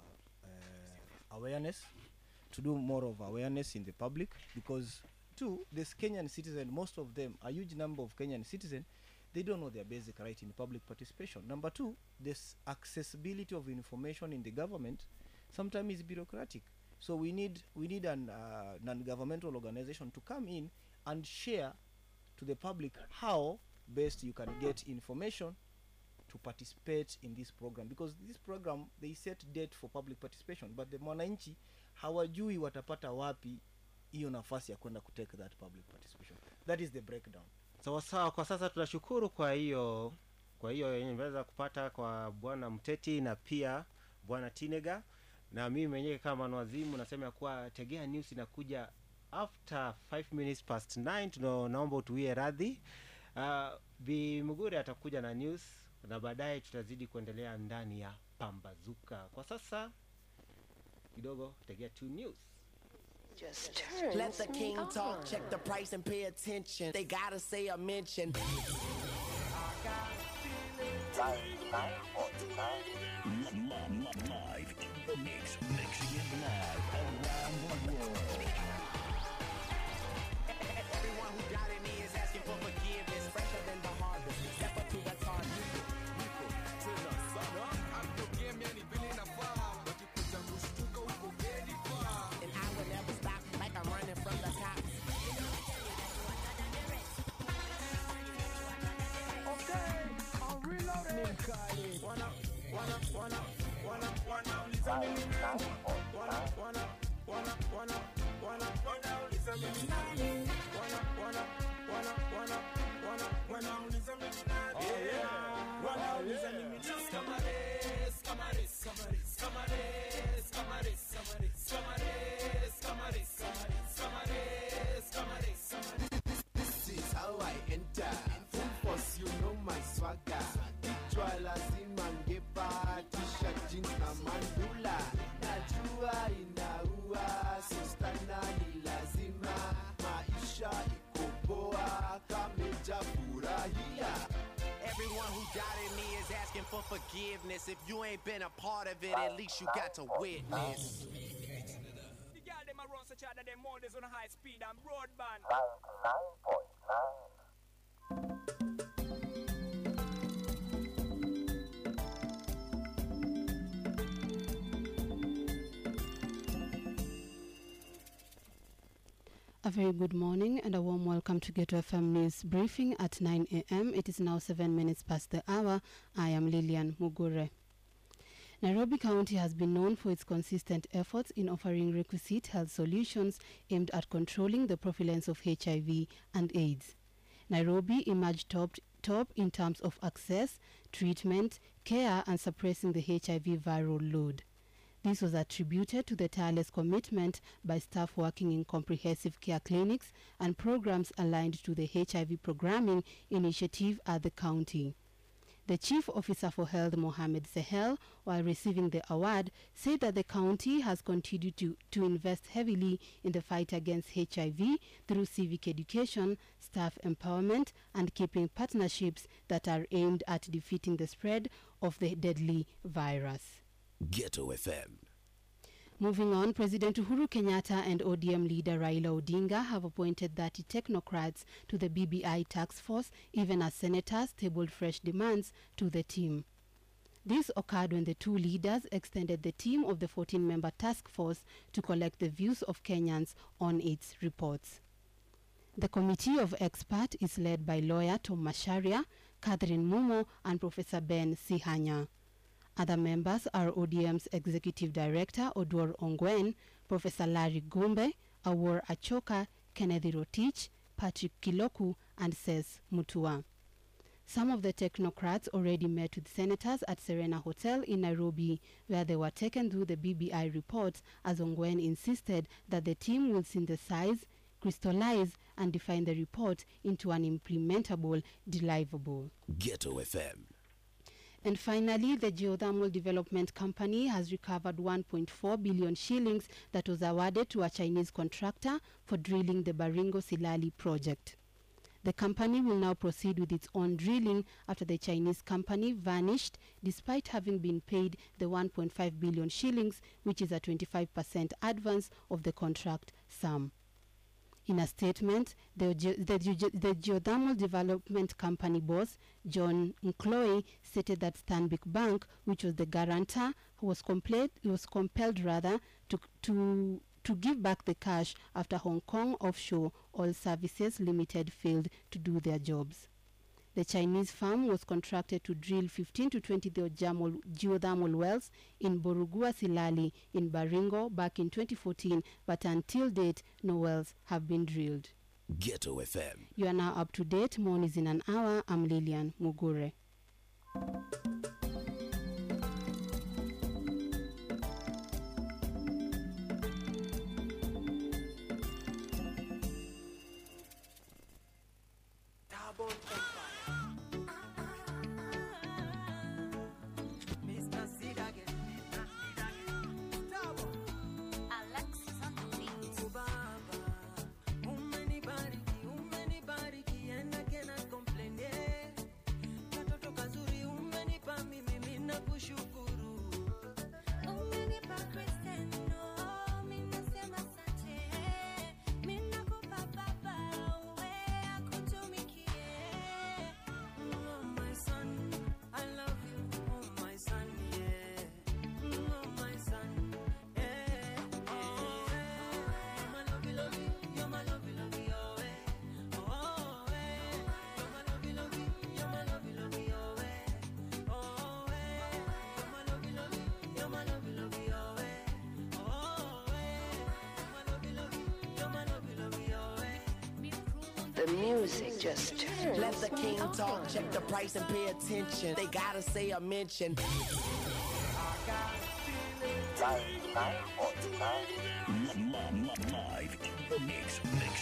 uh, awareness to do more of awareness in the public because two this kenyan citizen most of them a huge number of kenyan citizen they don't know their basic right in public participation number two this accessibility of information in the government sometimes is bureaucratic so we need we need an uh, non-governmental organization to come in and share to the public how best you can get information to participate in this program because this program they set date for public participation but the mwananchi hawajui watapata wapi hiyo nafasi ya kwenda kutake that public participation that is the breakdown sawa sawa kwa sasa tunashukuru kwa hiyo kwa hiyo yenye imeweza kupata kwa bwana mteti na pia bwana tinega na mimi mwenyewe kama mwazimu nasema ya kuwa tegea news inakuja after 5 minutes past 9 tuna naomba utuie radhi uh, bi mugure atakuja na news na baadaye tutazidi kuendelea ndani ya pambazuka kwa sasa kidogo tegea two news Just turn. Let the king talk, check the price and pay attention. They gotta say a mention. Live in the mix, mixing it live around the world. Everyone who doubted me is asking for forgiveness. Fresher than the harvest. Step up to the target. And I will never stop like I'm running from the cops. Okay, I'm reloading. Wanna, wanna, wanna, wanna, wanna, listen to me now. Wanna, wanna, wanna, wanna, wanna, wanna, listen to me now. Wanna, wanna, wanna, wanna, wanna, wanna, listen to me now. Yeah, wanna, listen to me now. Camares, camares, camares, camares, camares, camares, camares, camares, camares, camares, camares. This is how I enter. Full force, you know my swagger. Kichwa lazima ngepa, t-shirt, jeans na mandula. Najua inaua, sistana ni lazima. Maisha iko poa, kameja furahia. Everyone who doubted me is asking for forgiveness. If you ain't been a part of it, at least you got to witness. The girl them a run such other them models on high speed and broadband. A very good morning and a warm welcome to Ghetto FM News Briefing at 9 a.m. It is now 7 minutes past the hour. I am Lilian Mugure. Nairobi County has been known for its consistent efforts in offering requisite health solutions aimed at controlling the prevalence of HIV and AIDS. Nairobi emerged top, top in terms of access, treatment, care, and suppressing the HIV viral load. This was attributed to the tireless commitment by staff working in comprehensive care clinics and programs aligned to the HIV programming initiative at the county. The Chief Officer for Health, Mohammed Sehel, while receiving the award, said that the county has continued to, to invest heavily in the fight against HIV through civic education, staff empowerment, and keeping partnerships that are aimed at defeating the spread of the deadly virus. Ghetto FM. Moving on, President Uhuru Kenyatta and ODM leader Raila Odinga have appointed 30 technocrats to the BBI task force, even as senators tabled fresh demands to the team. This occurred when the two leaders extended the team of the 14 member task force to collect the views of Kenyans on its reports. The committee of experts is led by lawyer Tom Masharia, Catherine Mumo, and Professor Ben Sihanya. Other members are ODM's Executive Director Odwar Ongwen, Professor Larry Gumbe, Awor Achoka, Kennedy Rotich, Patrick Kiloku, and Ses Mutua. Some of the technocrats already met with senators at Serena Hotel in Nairobi, where they were taken through the BBI reports, as Ongwen insisted that the team will synthesize, crystallize, and define the report into an implementable, deliverable. Ghetto FM. And finally, the Geothermal Development Company has recovered 1.4 billion shillings that was awarded to a Chinese contractor for drilling the Baringo Silali project. The company will now proceed with its own drilling after the Chinese company vanished despite having been paid the 1.5 billion shillings, which is a 25% advance of the contract sum. In a statement, the, ge- the, ge- the Geothermal Development Company boss, John Nkloe, stated that Stanbic Bank, which was the guarantor, was, compelled, was compelled rather to, to, to give back the cash after Hong Kong Offshore Oil Services Limited failed to do their jobs. The Chinese firm was contracted to drill 15 to 20 geothermal, geothermal wells in Borugua Silali in Baringo back in 2014, but until date, no wells have been drilled. Ghetto FM. You are now up to date. More is in an hour. I'm Lilian Mugure. kushukuru umenipa kristeno minasema sante minakupa baba uwe akutumikie oh my son i love you oh my son yeah oh my son yeah oh yeah my love love you you're my love love you oh yeah oh yeah you're my love love you you're my love love you oh yeah oh yeah you're my love love you you're my love love you oh yeah oh yeah you're my love love you you're my love love you oh yeah The music just turns. Let the king talk, check the price and pay attention. They gotta say a mention. Live in the mix, mix